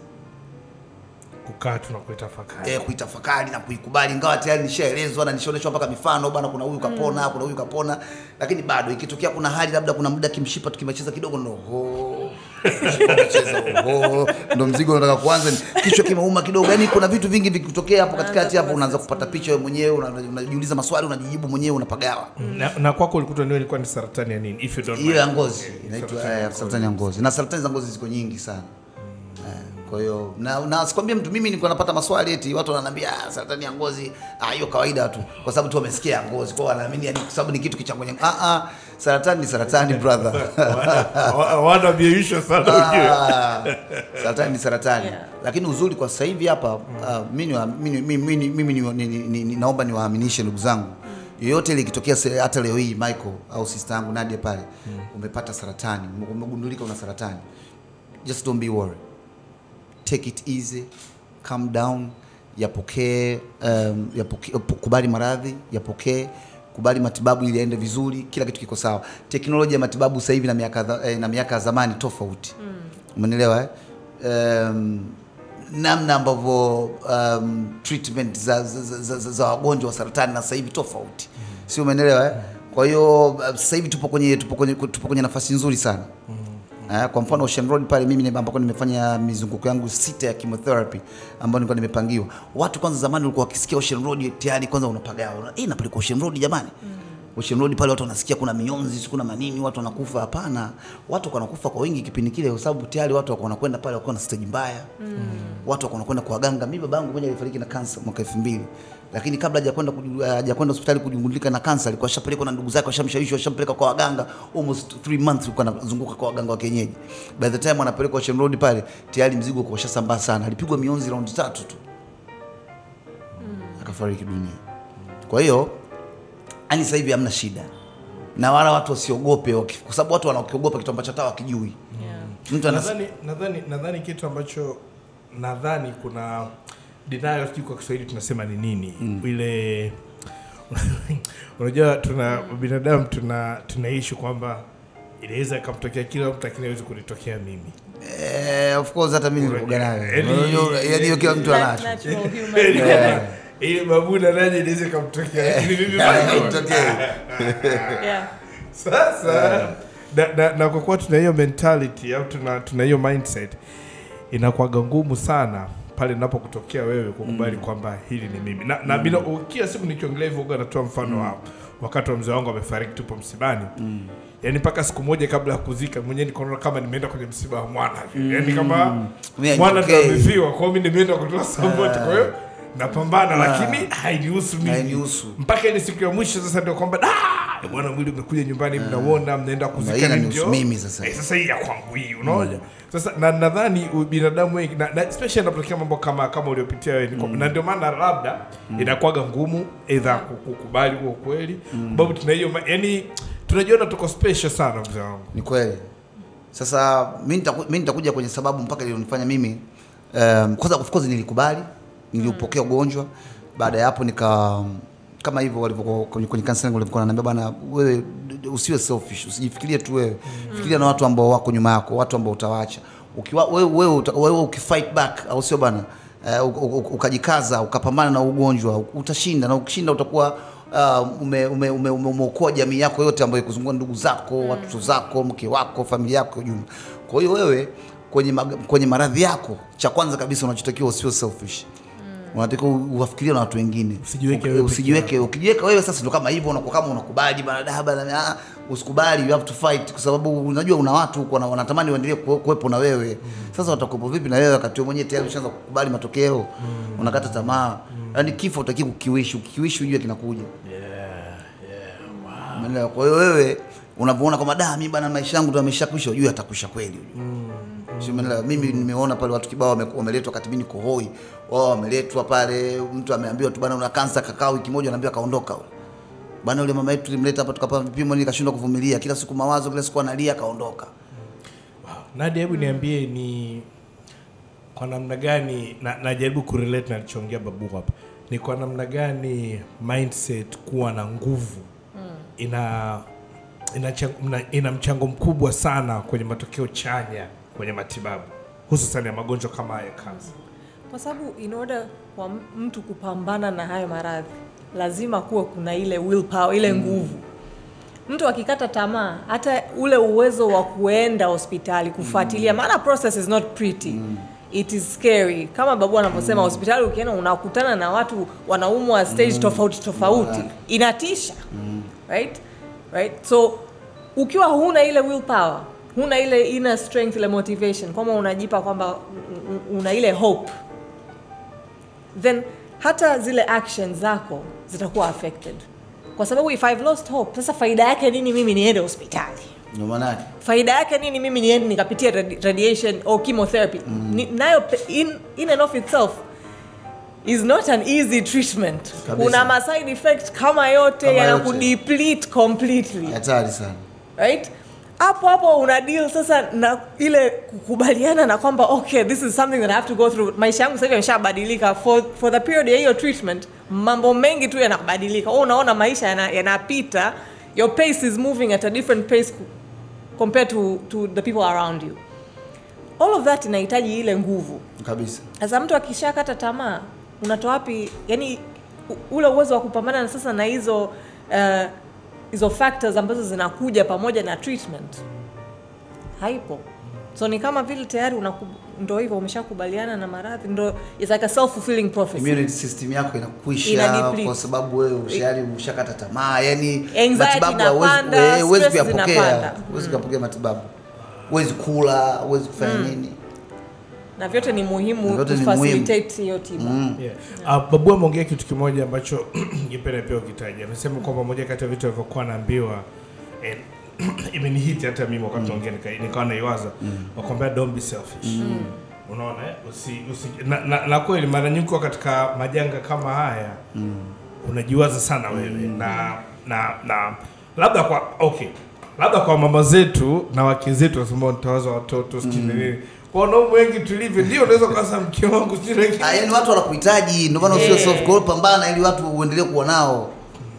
kukaa tu na kuitafakari eh, kuitafakari na kuikubali ingawa tayari nishaelezwa na nishaonyeshwa mpaka mifano bana kuna huyu kapona kuna huyu kapona lakini bado ikitokea kuna hali labda kuna muda kimshipa tukimecheza kidogo ndo ho cheza ho ndo mzigo unataka kuanza ni- kichwa kimeuma kidogo yani kuna vitu vingi vikitokea hapo katikati hapo unaanza kupata picha wewe mwenyewe una- unajiuliza maswali unajijibu mwenyewe unapagawa na, na kwako ulikuta ndio ilikuwa ni saratani ya nini if you don't hiyo mind. ya ngozi Okay, inaitwa saratani ya eh, ngozi. saratani ya ngozi na saratani za ngozi ziko nyingi sana Eh, kwa hiyo na, na sikwambia mtu mimi nilikuwa napata maswali eti watu wananiambia ah, saratani ya ngozi ah, hiyo kawaida tu kwa sababu tu wamesikia ya ngozi kwa hiyo wanaamini yani kwa sababu ni kitu kichanganya ah ah saratani ni saratani brother Wa- wana biaisho sana ujue Ah, saratani ni saratani Yeah. lakini uzuri kwa sasa hivi hapa uh, mimi niwa- mimi mimi- mimi- mimi ni- ni- ni- ni- ni- naomba niwaaminishe ndugu zangu yoyote ile ikitokea se- hata leo hii Michael au sister yangu Nadia pale umepata saratani ume- umegundulika una saratani just don't be worried take it easy calm down yapokee um, yapokee kubali maradhi yapokee kubali matibabu ili yaende vizuri kila kitu kiko sawa teknolojia ya matibabu sasa hivi na miaka dha- eh, na miaka ya zamani tofauti umenielewa eh? um, namna ambavyo um, treatment za, za, za, za, za, za wagonjwa wa saratani na sasa hivi tofauti si umeelewa eh? kwa hiyo uh, sasa hivi tupo kwenye tupo kwenye tupo kwenye nafasi nzuri sana Eh, kwa mfano Ocean Road pale mimi ni- ambako nimefanya mizunguko yangu sita ya chemotherapy ambayo nilikuwa nimepangiwa. Watu kwanza zamani walikuwa wakisikia Ocean Road tayari kwanza unapagawa. Una, eh napeleka Ocean Road jamani. Ocean Road pale watu wanasikia kuna mionzi, kuna manini, watu wanakufa. Hapana, watu wanakufa kwa wingi kipindi kile, kwa sababu tayari watu wako wanakwenda pale wakiwa na stage mbaya watu wako wanakwenda kwa waganga. Mimi babangu mmoja alifariki na kansa mwaka 2000 lakini kabla hajakwenda kuju- hajakwenda hospitali kujungulika na kansa, alikuwa ashapelekwa na ndugu zake, washamshawishi, washampeleka kwa waganga almost 3 months, alikuwa anazunguka kwa waganga wa kienyeji. By the time anapelekwa Ocean Road pale, tayari mzigo kwa ushasambaa sana. Alipigwa mionzi raundi tatu tu akafariki dunia. Kwa hiyo yani sasa hivi hamna shida na wala watu wasiogope, waki- kwa sababu watu wanakiogopa kitu ambacho hata wakijui. Yeah. Mtu anas nadhani nadhani nadhani kitu ambacho nadhani kuna denial sijui kwa Kiswahili tunasema ni nini ile unajua tuna binadamu tuna tunaishi kwamba inaweza ikamtokea kila mtu lakini haiwezi kunitokea mimi eh, of course hata mimi nilikuwa nayo. Yaani- Unajua, Yaani hiyo kila mtu Nat- anacho. natural human. ili babuna naje inaweza ikamtokea lakini mimi bado. Itokee. Yeah. sasa na, na, na kwa kuwa tuna hiyo mentality au tuna tuna hiyo mindset inakuwaga ngumu sana pale napokutokea wewe kukubali kwamba hili ni mimi na, na bila kila siku nikiongelea hivyo huwa natoa mfano wa wakati wa mzee wangu amefariki tupo msibani yaani mpaka siku moja kabla ya kuzika mwenyewe nikaona kama nimeenda kwenye msiba wa mwana vile yaani kama Mimi mwana ndo okay. amefiwa kwa hiyo mimi nimeenda kutoa support kwa hiyo napambana lakini hainihusu mimi Hainihusu. mpaka ile siku ya mwisho sasa ndio kwamba "Ah, bwana mwili umekuja nyumbani mnauona mnaenda hii kuzika inanihusu ndio mimi sasa. eh, sasa hii ya kwangu hii unaona sasa na nadhani u- binadamu wengi na, na especially inapotokea mambo kama kama uliopitia wewe niko- na ndio maana labda inakuwaga ngumu either ku- kukubali huo kweli sababu tuna hiyo ma- yani tunajiona tuko special sana mzee wangu Ni kweli. Sasa mimi nitaku- mimi nitakuja kwenye sababu mpaka ilionifanya mimi um, kwanza of course nilikubali, niliupokea ugonjwa. Baada ya hapo nika kama hivyo walivyokuwa kwenye, kwenye counseling walivyokuwa wananiambia bana, wewe d- d- usiwe selfish, usijifikirie tu wewe. Fikiria na watu ambao wako nyuma yako, watu ambao utawaacha. Ukiwa wewe wewe, uta- wewe ukifight back au sio bana? Uh, u- u- ukajikaza ukapambana na ugonjwa utashinda, na ukishinda utakuwa uh, ume, ume, ume, ume, umeokoa jamii yako yote ambayo ikuzunguka, ndugu zako, watoto zako, mke wako, familia yako kwa ujumla. Kwa hiyo wewe kwenye, mag, kwenye maradhi yako, cha kwanza kabisa unachotakiwa usio selfish unatakiwa uwafikirie na watu wengine, Usijiweke Uki- wewe peke usijiweke. Ukijiweka wewe sasa ndo kama hivyo, unakuwa kama unakubali bana da bana, ah, usikubali, you have to fight, kwa sababu unajua una watu huko wana- wanatamani waendelee kuwe- kuwepo na wewe. Sasa watakuwepo vipi na wewe wakati wewe mwenyewe tayari ushaanza kukubali matokeo, unakata tamaa. Yaani kifo utaki kukiwishi, ukikiwishi ujue kinakuja. Umeelewa? Kwa hiyo wewe unavyoona kwamba da mimi bana maisha yangu ndo yameshakwisha, ujue atakwisha kweli ujue. Si umeelewa? Mimi nimeona pale watu kibao wame- wameletwa wakati mimi niko hoi. Wao wameletwa pale, mtu ameambiwa tu bana una kansa, kakaa wiki moja, anaambiwa kaondoka yule. Bana yule mama yetu tulimleta hapa tukapata vipimo, nikashindwa kuvumilia, kila siku mawazo, kila siku analia, kaondoka. Nadia, hebu niambie ni kwa namna gani na, najaribu kurelate na alichoongea babu hapa, ni kwa namna gani mindset kuwa na nguvu ina ina, chang- mna- ina mchango mkubwa sana kwenye matokeo chanya kwenye matibabu hususan ya magonjwa kama haya kansa. kwa sababu in order kwa m- mtu kupambana na hayo maradhi lazima kuwa kuna ile willpower, ile nguvu mtu akikata tamaa hata ule uwezo wa kuenda hospitali kufuatilia maana process is not pretty it is scary kama babu anavyosema hospitali ukienda unakutana na watu wanaumwa stage tofauti tofauti inatisha right right so ukiwa huna ile willpower huna ile inner strength ile motivation kwamba unajipa kwamba u- u- una ile hope then hata zile actions zako zitakuwa affected kwa sababu if I've lost hope sasa faida yake nini mimi niende hospitali Ndio maana yake. faida yake nini mimi niende nikapitia radi- radiation or chemotherapy Ni, nayo pe- in, in and of itself is not an easy treatment Kabisa. kuna ma side effect kama yote Kama yanakudeplete completely Hatari sana. right hapo hapo una deal sasa na ile kukubaliana na kwamba okay this is something that I have to go through maisha yangu sasa hivi yameshabadilika for, for the period ya hiyo treatment mambo mengi tu yanabadilika wewe unaona maisha yana- yanapita your pace is moving at a different pace cu- compared to, to the people around you all of that inahitaji ile nguvu Kabisa. sasa mtu akishakata tamaa unatoa wapi yani u- ule uwezo wa kupambana na sasa na hizo uh, hizo factors ambazo zinakuja pamoja na treatment haipo so ni kama vile tayari unaku- ndo hivyo umeshakubaliana na maradhi ndo it's like a self fulfilling prophecy immunity system yako inakwisha Ina deplete. kwa sababu wewe tayari umeshakata tamaa yani Anxiety matibabu hauwezi- inapanda, eh, huwezi stress kuyapokea zinapanda. huwezi kuyapokea matibabu huwezi kula huwezi kufanya nini na vyote ni muhimu Vyote ni kufacilitate hiyo tiba Yeah. Uh, babu ameongea kitu kimoja ambacho ningependa pia ukitaja. Amesema kwamba moja kati ya vitu alivyokuwa naambiwa eh, imenihiti hata mimi wakati naongea nika- nikawa naiwaza wakwambia don't be selfish. Unaona eh? usi, usi, na, na, na kweli mara nyingi kwa katika majanga kama haya unajiwaza sana wewe na na na labda kwa okay labda kwa mama zetu na wake zetu wasema nitawaza watoto sijui na nini kwa wanaume wengi tulivyo ndio unaweza kukasa mke wangu sijui na nini. Ah, yani watu wanakuhitaji ndio maana usio Eh. soft kwa hiyo pambana ili watu uendelee kuwa nao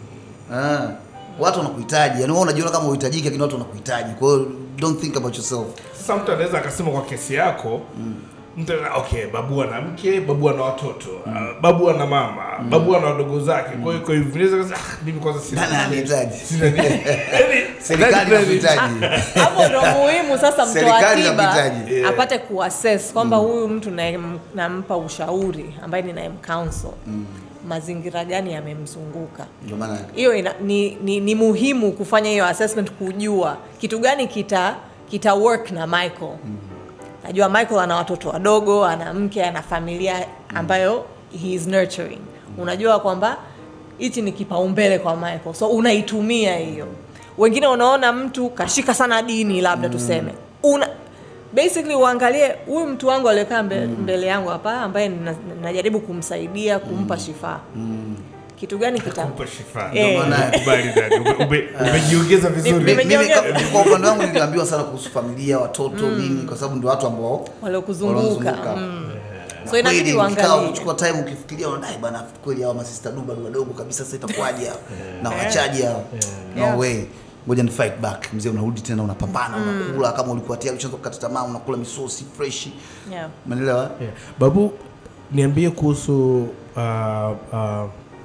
ah. watu wanakuhitaji yani wewe unajiona kama uhitajiki lakini watu wanakuhitaji kwa hiyo don't think about yourself Sasa mtu anaweza akasema kwa kesi yako mtu ana- okay, babu ana mke, babu ana watoto, uh, babu ana mama, babu ana wadogo zake. Kwa hiyo kwa hivyo unaweza kusema ah, mimi kwanza sina nani anahitaji sina nini. Yaani, serikali nani- inakuhitaji hapo ndo muhimu sasa mtoa Serikali tiba inahitaji. Yeah. apate kuassess kwamba huyu mtu naye- nampa ushauri ambaye ninayemcounsel mazingira gani yamemzunguka ndio maana hiyo ina- ni, ni, ni muhimu kufanya hiyo assessment kujua kitu gani kita kita work na michael najua michael ana watoto wadogo ana mke ana familia ambayo he is nurturing unajua kwamba hichi ni kipaumbele kwa michael so unaitumia hiyo wengine unaona mtu kashika sana dini labda tuseme una basically uangalie huyu mtu wangu aliyekaa mbe, mbele yangu hapa ambaye nina- najaribu kumsaidia kumpa shifaa kitu gani kita Kumpa shifa. Eh. Ndio maana nakubali dada. Ume- ume- Umejiongeza vizuri. Nime- mimi Nimejiongeza. ka- kwa upande wangu niliambiwa sana kuhusu familia watoto nini kwa sababu ndio watu ambao waliokuzunguka wanaozunguka. mm. so inabidi Kweli, ukikaa uangalie ukichukua time ukifikiria unadai bana kweli hawa masista du bado wadogo kabisa sasa itakuwaje hawa na wachaji hawa Yeah. no way ngoja ni fight back mzee unarudi tena unapambana unakula kama ulikuwa tayari ushaanza kukata tamaa unakula misosi fresh yeah. umeelewa Yeah. Babu, niambie kuhusu uh, uh,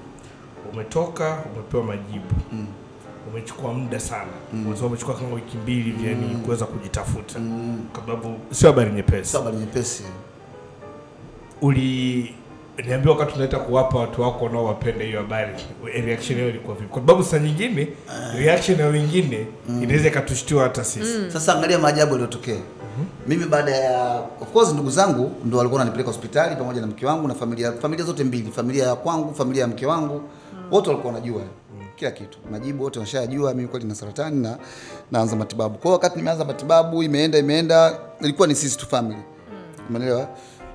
umetoka umepewa majibu umechukua muda sana mm. umechukua kama wiki mbili hivi yani kuweza kujitafuta kwa sababu sio habari nyepesi sio habari nyepesi uli niambia wakati unaenda kuwapa watu wako wanaowapenda hiyo habari reaction yao ilikuwa vipi kwa sababu saa nyingine reaction ya wengine inaweza ikatushtua hata sisi Sasa angalia maajabu yaliyotokea. Mimi baada ya of course ndugu zangu ndo walikuwa wananipeleka hospitali pamoja na mke wangu na familia familia zote mbili, familia ya kwangu, familia ya mke wangu. Wote walikuwa wanajua kila kitu. Majibu wote washajua mimi kweli na saratani na naanza matibabu. Kwa hiyo wakati nimeanza matibabu imeenda imeenda ilikuwa ni sisi tu family. Umeelewa?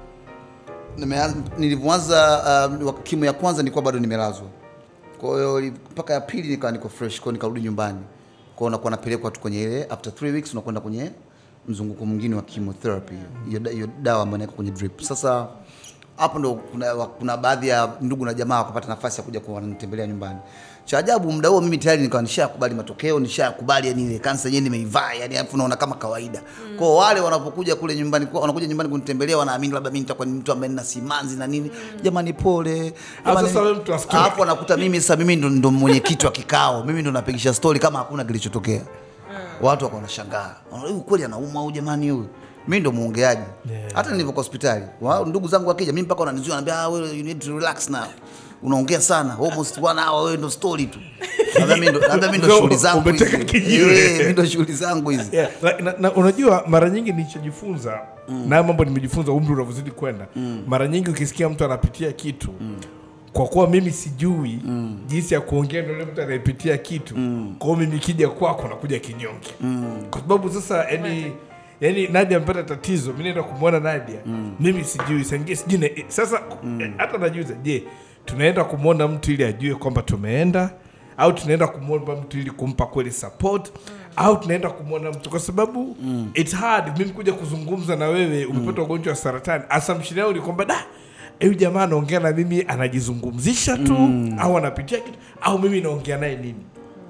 Nimeanza nilivyoanza uh, kimo ya kwanza nilikuwa bado nimelazwa. Kwa hiyo ili- mpaka ya pili nikawa niko fresh, kwa hiyo nikarudi nyumbani. Kwa hiyo unakuwa napelekwa tu kwenye ile after 3 weeks unakwenda kwenye mzunguko mwingine wa chemotherapy. Hiyo da- hiyo dawa ambayo inaweka kwenye drip. Sasa hapo ndo kuna, wa- kuna baadhi ya ndugu na jamaa wakapata nafasi ya kuja kunitembelea nyumbani. Cha ajabu muda huo mimi tayari nikawa nishakubali matokeo, nishakubali yani ile kansa yenyewe nimeivaa, yani alafu naona kama kawaida. Kwa hiyo wale wanapokuja kule nyumbani kwa wanakuja nyumbani kunitembelea wanaamini labda mimi nitakuwa ni mtu ambaye nina simanzi na nini. Jamani pole. Au Jamani, sasa wewe mtu wa story. Alafu anakuta mimi sasa mimi ndo, ndo mwenyekiti wa kikao. Mimi ndo napigisha story kama hakuna kilichotokea. Watu wako wanashangaa. Wanaona, Huyu kweli anaumwa huyu jamani huyu. Mimi ndo muongeaji. Hata nilivyokuwa hospitali, wa- ndugu zangu wakija mimi mpaka wananizuia wananiambia ah, wewe you need to relax now. Unaongea sana. Almost one hour wewe ndo story tu. Labda mimi ndo labda mimi ndo Ndio, shughuli zangu. umeteka hizi. kijiwe. Eh, Mimi ndo shughuli zangu hizi. yeah. na, na, na, unajua mara nyingi nilichojifunza mm. na haya mambo nimejifunza umri unavyozidi kwenda mm. mara nyingi ukisikia mtu anapitia kitu mm. kwa kuwa mimi sijui mm. jinsi ya kuongea na yule mtu anayepitia kitu mm. kwa hiyo mimi kija kwako nakuja kinyonge mm. kwa sababu sasa yani yani Nadia amepata tatizo, mimi naenda kumwona Nadia mm. mimi sijui sangie sijui na- eh, sasa eh, hata najuza, je, tunaenda kumwona mtu ili ajue kwamba tumeenda au tunaenda kumwomba mtu ili kumpa kweli support au tunaenda kumwona mtu kwa sababu it's hard mimi kuja kuzungumza na wewe umepata ugonjwa wa saratani assumption yangu ni kwamba da huyu jamaa anaongea na mimi anajizungumzisha tu au anapitia kitu au mimi naongea naye nini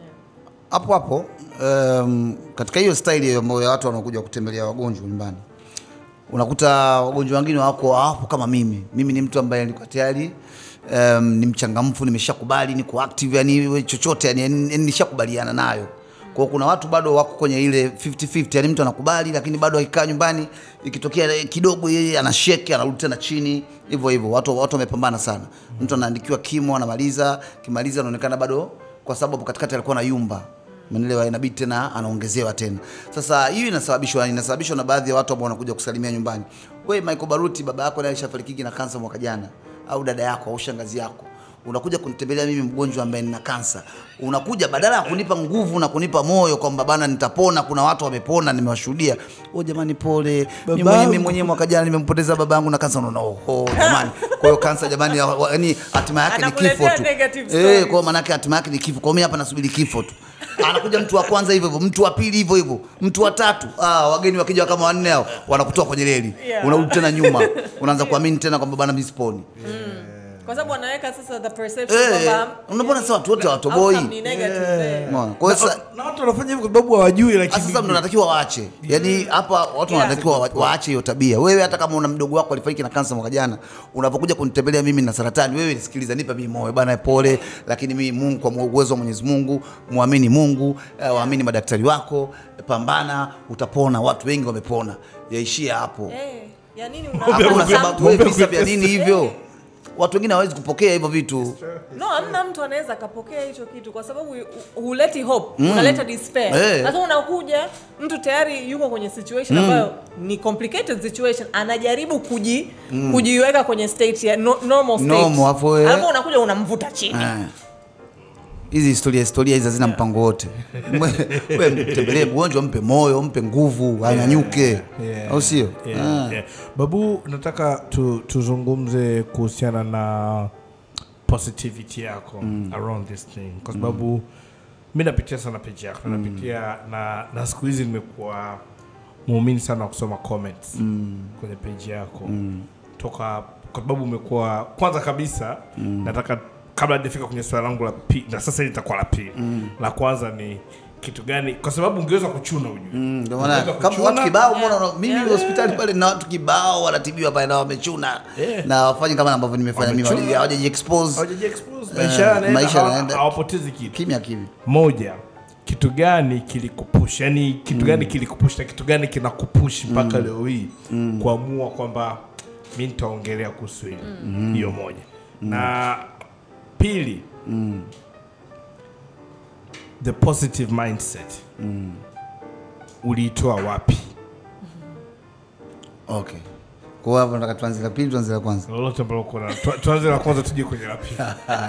hapo hapo um, katika hiyo staili hiyo ambayo ya watu wanakuja kutembelea wagonjwa nyumbani unakuta wagonjwa wengine wako hapo kama mimi mimi ni mtu ambaye niko tayari um, ni mchangamfu nimeshakubali niko active yani we chochote yani, yani nishakubaliana nayo Kwa hiyo kuna watu bado wako kwenye ile 50-50, yani mtu anakubali lakini bado akikaa nyumbani ikitokea eh, kidogo yeye anasheki anarudi tena chini hivyo hivyo. Watu watu wamepambana sana. Mtu anaandikiwa kimo anamaliza, kimaliza anaonekana bado kwa sababu katikati alikuwa na yumba Umeelewa? Inabidi tena anaongezewa tena. Sasa hiyo inasababishwa inasababishwa na baadhi ya watu ambao wanakuja kusalimia nyumbani. We Michael Baruti, baba yako naye alishafariki na kansa mwaka jana, au dada yako au shangazi yako unakuja kunitembelea mimi mgonjwa ambaye nina kansa, unakuja badala ya kunipa nguvu na kunipa moyo kwamba bana nitapona, kuna watu wamepona, nimewashuhudia. Oh jamani, pole mimi mwenyewe mimi mwenyewe mwaka jana nimempoteza baba yangu na kansa. Unaona, oh jamani. Kwa hiyo kansa jamani, ya- wa- yaani hatima yake ni kifo Anakuletea tu. negative Eh, stories. kwa hiyo maana yake hatima yake ni kifo. Kwa hiyo mimi hapa nasubiri kifo tu. Anakuja mtu wa kwanza hivyo hivyo, mtu wa pili hivyo hivyo, mtu wa tatu. Ah, wageni wakija kama wanne hao wanakutoa kwenye reli. Yeah. Unarudi tena nyuma. Unaanza kuamini tena kwamba bana mimi siponi. kwa sababu anaweka sasa the perception Eh, kwamba unaona sasa watu wote hawatoboi. outcome ni negative, eh. Unaona? Kwa hiyo sasa Na- na watu wanafanya hivyo kwa sababu hawajui Ah, lakini sasa ndo natakiwa waache. Yaani hapa watu Yeah. wanatakiwa wa- waache hiyo tabia. Wewe hata kama una mdogo wako alifariki na kansa mwaka jana, unapokuja kunitembelea mimi na saratani, wewe nisikiliza, nipa mimi moyo bana, pole, lakini mimi Mungu kwa uwezo wa Mwenyezi Mungu, muamini Mungu, eh, waamini madaktari wako, pambana, utapona. Watu wengi wamepona. Yaishia hapo. Eh, ya nini Hakuna una sababu wewe visa vya nini hivyo? Watu wengine hawawezi kupokea hivyo vitu. no hamna mtu anaweza akapokea hicho kitu kwa sababu hu- huleti hope unaleta despair Eh. sasa unakuja mtu tayari yuko kwenye situation ambayo ni complicated situation anajaribu kuji kujiweka kwenye state ya no, normal state Normal, alafu wewe- alafu unakuja unamvuta chini Eh. hizi historia historia hizi hazina mpango wote. Wewe mtembelee mgonjwa, mpe moyo, mpe nguvu, anyanyuke, Yeah. au sio? Yeah, Ah. yeah. Babu, nataka tu, tuzungumze kuhusiana na positivity yako around this thing kwa sababu mi napitia sana page yako napitia na, na siku hizi nimekuwa muumini sana wa kusoma comments kwenye page yako toka kwa sababu umekuwa kwanza kabisa nataka kabla hajafika kwenye swala langu la pili na sasa hili litakuwa la pili la kwanza ni kitu gani kwa sababu ungeweza kuchuna ujue Mm, Ndio maana Ungeweza kama kuchuna, watu kibao, Yeah. mbona mimi Yeah. hospitali pale na watu kibao wanatibiwa pale na wamechuna Yeah. na wafanye kama ambavyo nimefanya mimi, Wamechuna. hawajaji expose hawajaji expose, Eh, maisha yanaenda, maisha hawa- yanaenda. hawapotezi kitu kimya kimya. moja kitu gani kilikupush yani kitu gani kilikupush na kitu gani kinakupush mpaka leo hii kuamua kwamba mi nitaongelea kuhusu hili hiyo moja na pili the positive mindset uliitoa wapi Okay. Kwa hiyo hapo nataka tuanze la pili, tuanze la kwanza. lolote ambalo kuna tu- tuanze la kwanza tuje kwenye la pili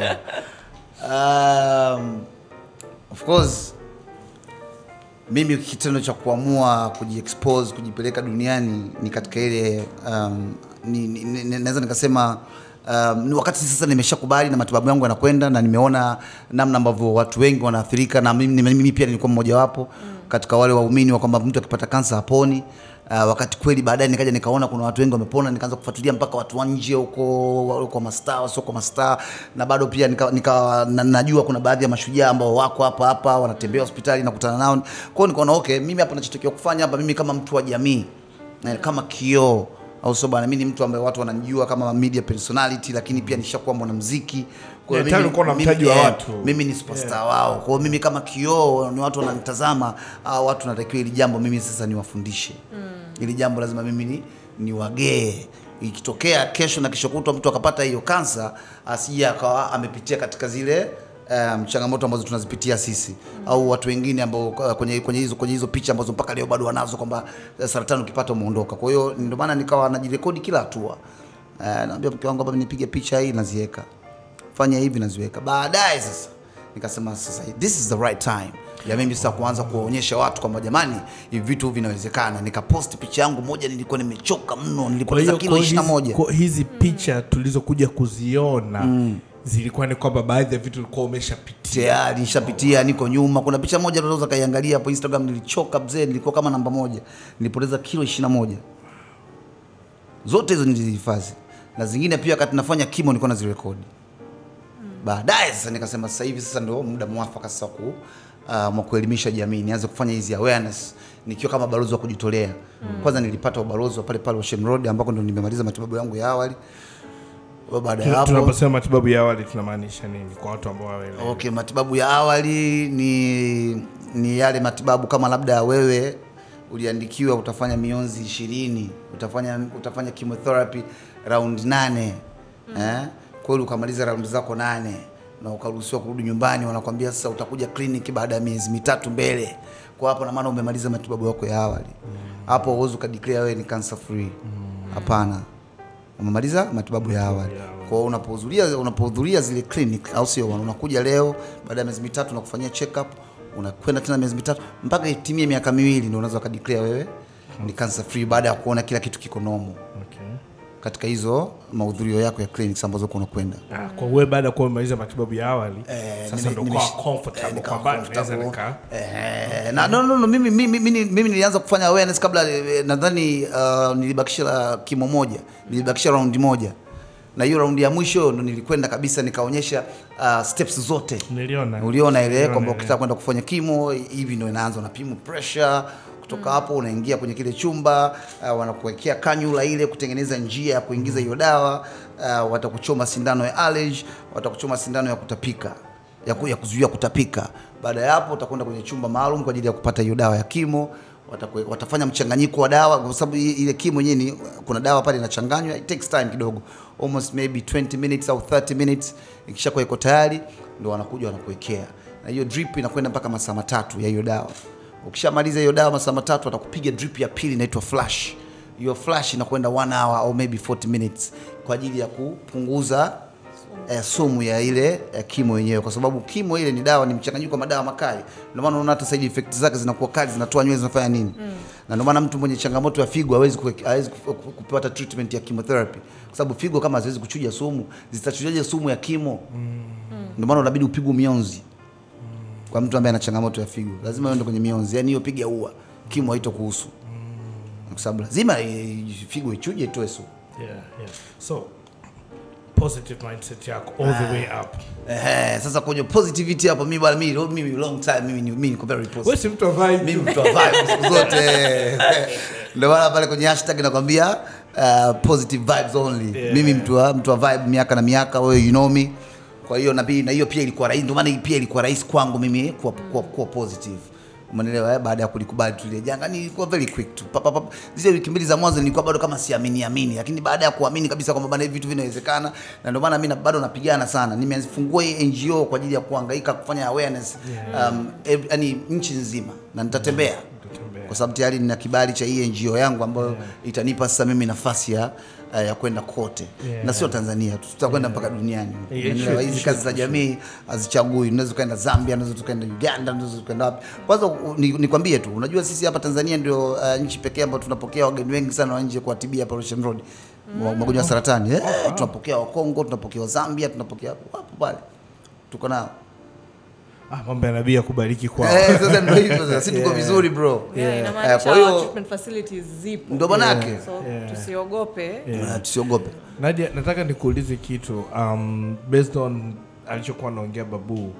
Um, of course mimi kitendo cha kuamua kujiexpose kujipeleka duniani ni katika ile um, ni, ni, ni, naweza nikasema um, ni wakati sasa nimeshakubali na matibabu yangu yanakwenda na nimeona namna ambavyo watu wengi wanaathirika na mimi, mimi pia nilikuwa mmojawapo katika wale waumini wa kwamba mtu akipata kansa haponi. Uh, wakati kweli baadaye nikaja nikaona kuna watu wengi wamepona, nikaanza kufuatilia mpaka watu wa nje huko wa- kwa mastaa wasio kwa mastaa, na bado pia nika, nika, na, najua kuna baadhi ya mashujaa ambao wako hapa hapa wanatembea hospitali nakutana nao. Kwa hiyo nikaona okay, mimi hapa nachotakiwa kufanya hapa, mimi kama mtu wa jamii na kama kioo au sio bwana, mimi ni mtu ambaye watu wananijua kama media personality, lakini pia nishakuwa mwanamuziki. Kwa Yeah, hiyo tayari mimi- ulikuwa na mimi- mtaji wa eh, watu. mimi ni superstar wao. Kwa hiyo mimi kama kioo, ni watu wananitazama, hao watu natakiwa hili jambo mimi sasa niwafundishe. Hili jambo lazima mimi ni niwagee. Ikitokea kesho na kesho kutwa mtu akapata hiyo kansa, asije akawa amepitia katika zile um, changamoto ambazo tunazipitia sisi au watu wengine ambao uh, kwenye kwenye hizo kwenye hizo picha ambazo mpaka leo bado wanazo kwamba uh, saratani ukipata umeondoka. Kwa hiyo ndio maana nikawa najirekodi kila hatua. Uh, naambia mke wangu hapa nipige picha hii naziweka fanya hivi naziweka. Baadaye sasa nikasema sasa this is the right time ya mimi sasa kuanza kuwaonyesha watu kwamba jamani, hivi vitu vinawezekana. Nikaposti picha yangu moja, nilikuwa nimechoka mno, Kwa nilipoteza hiyo kilo kwa ishirini na hizi, moja. kwa hizi picha tulizokuja kuziona zilikuwa ni kwamba baadhi ya vitu ulikuwa umeshapitia tayari nishapitia, niko nyuma. Kuna picha moja unaweza kaiangalia hapo Instagram, nilichoka mzee, nilikuwa kama namba moja, nilipoteza kilo ishirini na moja. Zote hizo nilizihifadhi na zingine pia, wakati nafanya kimo nilikuwa nazirekodi. Baadaye sasa nikasema sasa hivi sasa ndio muda mwafaka sasa ku uh, mwa kuelimisha jamii, nianze kufanya hizi awareness nikiwa kama balozi wa kujitolea. Kwanza nilipata ubalozi wa pale pale Ocean Road ambako ndo nimemaliza matibabu yangu ya awali Kwa baada ya Tuna- hapo tunaposema matibabu ya awali tunamaanisha nini kwa watu ambao waelewi Okay, matibabu ya awali ni ni yale matibabu kama labda wewe uliandikiwa utafanya mionzi ishirini utafanya utafanya chemotherapy round nane eh? kweli ukamaliza round zako nane na ukaruhusiwa kurudi nyumbani, wanakwambia sasa utakuja kliniki baada ya miezi mitatu mbele. Kwa hapo na maana umemaliza matibabu yako ya awali, hapo huwezi ukadeclare wewe ni cancer free. Hapana, umemaliza matibabu ya awali. Kwa hiyo unapohudhuria unapohudhuria zile clinic, au sio bwana, unakuja leo baada ya miezi mitatu nakufanyia check up, unakwenda tena miezi mitatu mpaka itimie miaka miwili ndio unaweza ukadeclare wewe ni cancer free baada ya kuona kila kitu kiko normal okay. katika hizo mahudhurio yako ya clinics ambazo uko unakwenda. Ah, kwa wewe baada ya kuwa umemaliza matibabu ya awali Eh, sasa nime- ndo nime- kwa eh, comfortable nikawa kwamba naweza comfortable. nika Eh, na no, no, no, mimi, mimi, mimi, mimi nilianza kufanya awareness kabla eh, nadhani uh, nilibakisha la kimo moja nilibakisha raundi moja na hiyo raundi ya mwisho ndo nilikwenda kabisa nikaonyesha uh, steps zote niliona uliona ile Niliona kwamba ile. ukitaka kwenda kufanya kimo hivi ndo inaanza unapima pressure kutoka hapo unaingia kwenye kile chumba uh, wanakuwekea kanyula ile kutengeneza njia ya kuingiza hiyo dawa uh, watakuchoma sindano ya allergy watakuchoma sindano ya kutapika ya, ku, ya kuzuia kutapika baada ya hapo utakwenda kwenye chumba maalum kwa ajili ya kupata hiyo dawa ya kimo Watakwe, watafanya mchanganyiko wa dawa kwa sababu i- ile kimo yenyewe ni kuna dawa pale inachanganywa it takes time kidogo almost maybe 20 minutes au 30 minutes ikishakuwa iko tayari ndio wanakuja wanakuwekea na hiyo drip inakwenda mpaka masaa matatu ya hiyo dawa ukishamaliza hiyo dawa masaa matatu watakupiga drip ya pili inaitwa flash hiyo flash inakwenda 1 hour au maybe 40 minutes kwa ajili ya kupunguza eh, sumu ya ile eh, kimo yenyewe, kwa sababu kimo ile ni dawa, ni mchanganyiko wa madawa makali. Ndio maana unaona hata side effect zake zinakuwa kali, zinatoa nywele, zinafanya nini na ndio maana mtu mwenye changamoto ya figo hawezi kuwe- hawezi ku- ku- kupata treatment ya chemotherapy, kwa sababu figo kama haziwezi kuchuja sumu, zitachujaje sumu ya kimo? Ndio maana unabidi upigwe mionzi kwa mtu ambaye ana changamoto ya figo, lazima uende kwenye mionzi, yani hiyo piga ua, kimo haitokuhusu kwa sababu lazima eh, figo ichuje itoe sumu. yeah, yeah. so positive mindset yako all the way up Ehe, sasa kwenye positivity hapo mimi bwana mimi mimi long time mimi ni- mimi niko very positive. wewe si mtu wa vibe Mimi mtu wa vibe siku zote. Ndio maana pale kwenye hashtag nakwambia uh, positive vibes only. Yeah. Mimi mtu wa mtu wa vibe miaka na miaka wewe you know me. Kwa hiyo na pia na hiyo pia ilikuwa rahisi ndio maana hii pia ilikuwa rahisi kwangu mimi kuwa, kuwa, kuwa positive. Umeelewa eh? Baada ya kulikubali tu ile janga nilikuwa very quick tu. Papa papa. Zile wiki mbili za mwanzo nilikuwa bado kama siamini amini, lakini baada ya kuamini kabisa kwamba bana hivi vitu vinawezekana, na ndio maana mimi na- bado napigana sana. Nimefungua hii NGO kwa ajili ya kuhangaika kufanya awareness um, ev- yani nchi nzima na nitatembea Utatembea. kwa sababu tayari nina kibali cha hii NGO yangu ambayo itanipa sasa mimi nafasi ya uh, ya kwenda kote Yeah. na sio Tanzania tu, tutakwenda mpaka duniani. Yeah, Unaelewa? sure, Hizi sure, kazi za jamii hazichagui. Unaweza ukaenda Zambia, unaweza ukaenda Uganda, unaweza ukaenda wapi. Kwanza u- ni- nikwambie tu, unajua sisi hapa Tanzania ndio uh, nchi pekee ambayo tunapokea wageni wengi sana wa nje kuwatibia hapa Ocean Road mm. magonjwa ya saratani eh, tunapokea wa Kongo, tunapokea wa Zambia, tunapokea wapo pale, tuko nao ah, mambo ya nabii ya kubariki kwao eh, sasa ndio hivyo sasa, sisi tuko Yeah. vizuri bro. Yeah, Eh, inamaanisha kwa hiyo- treatment facilities zipo Ndo manake so Yeah. tusiogope Yeah. uh, tusiogope. Nadia, nataka nikuulize kitu um, based on alichokuwa anaongea Babu,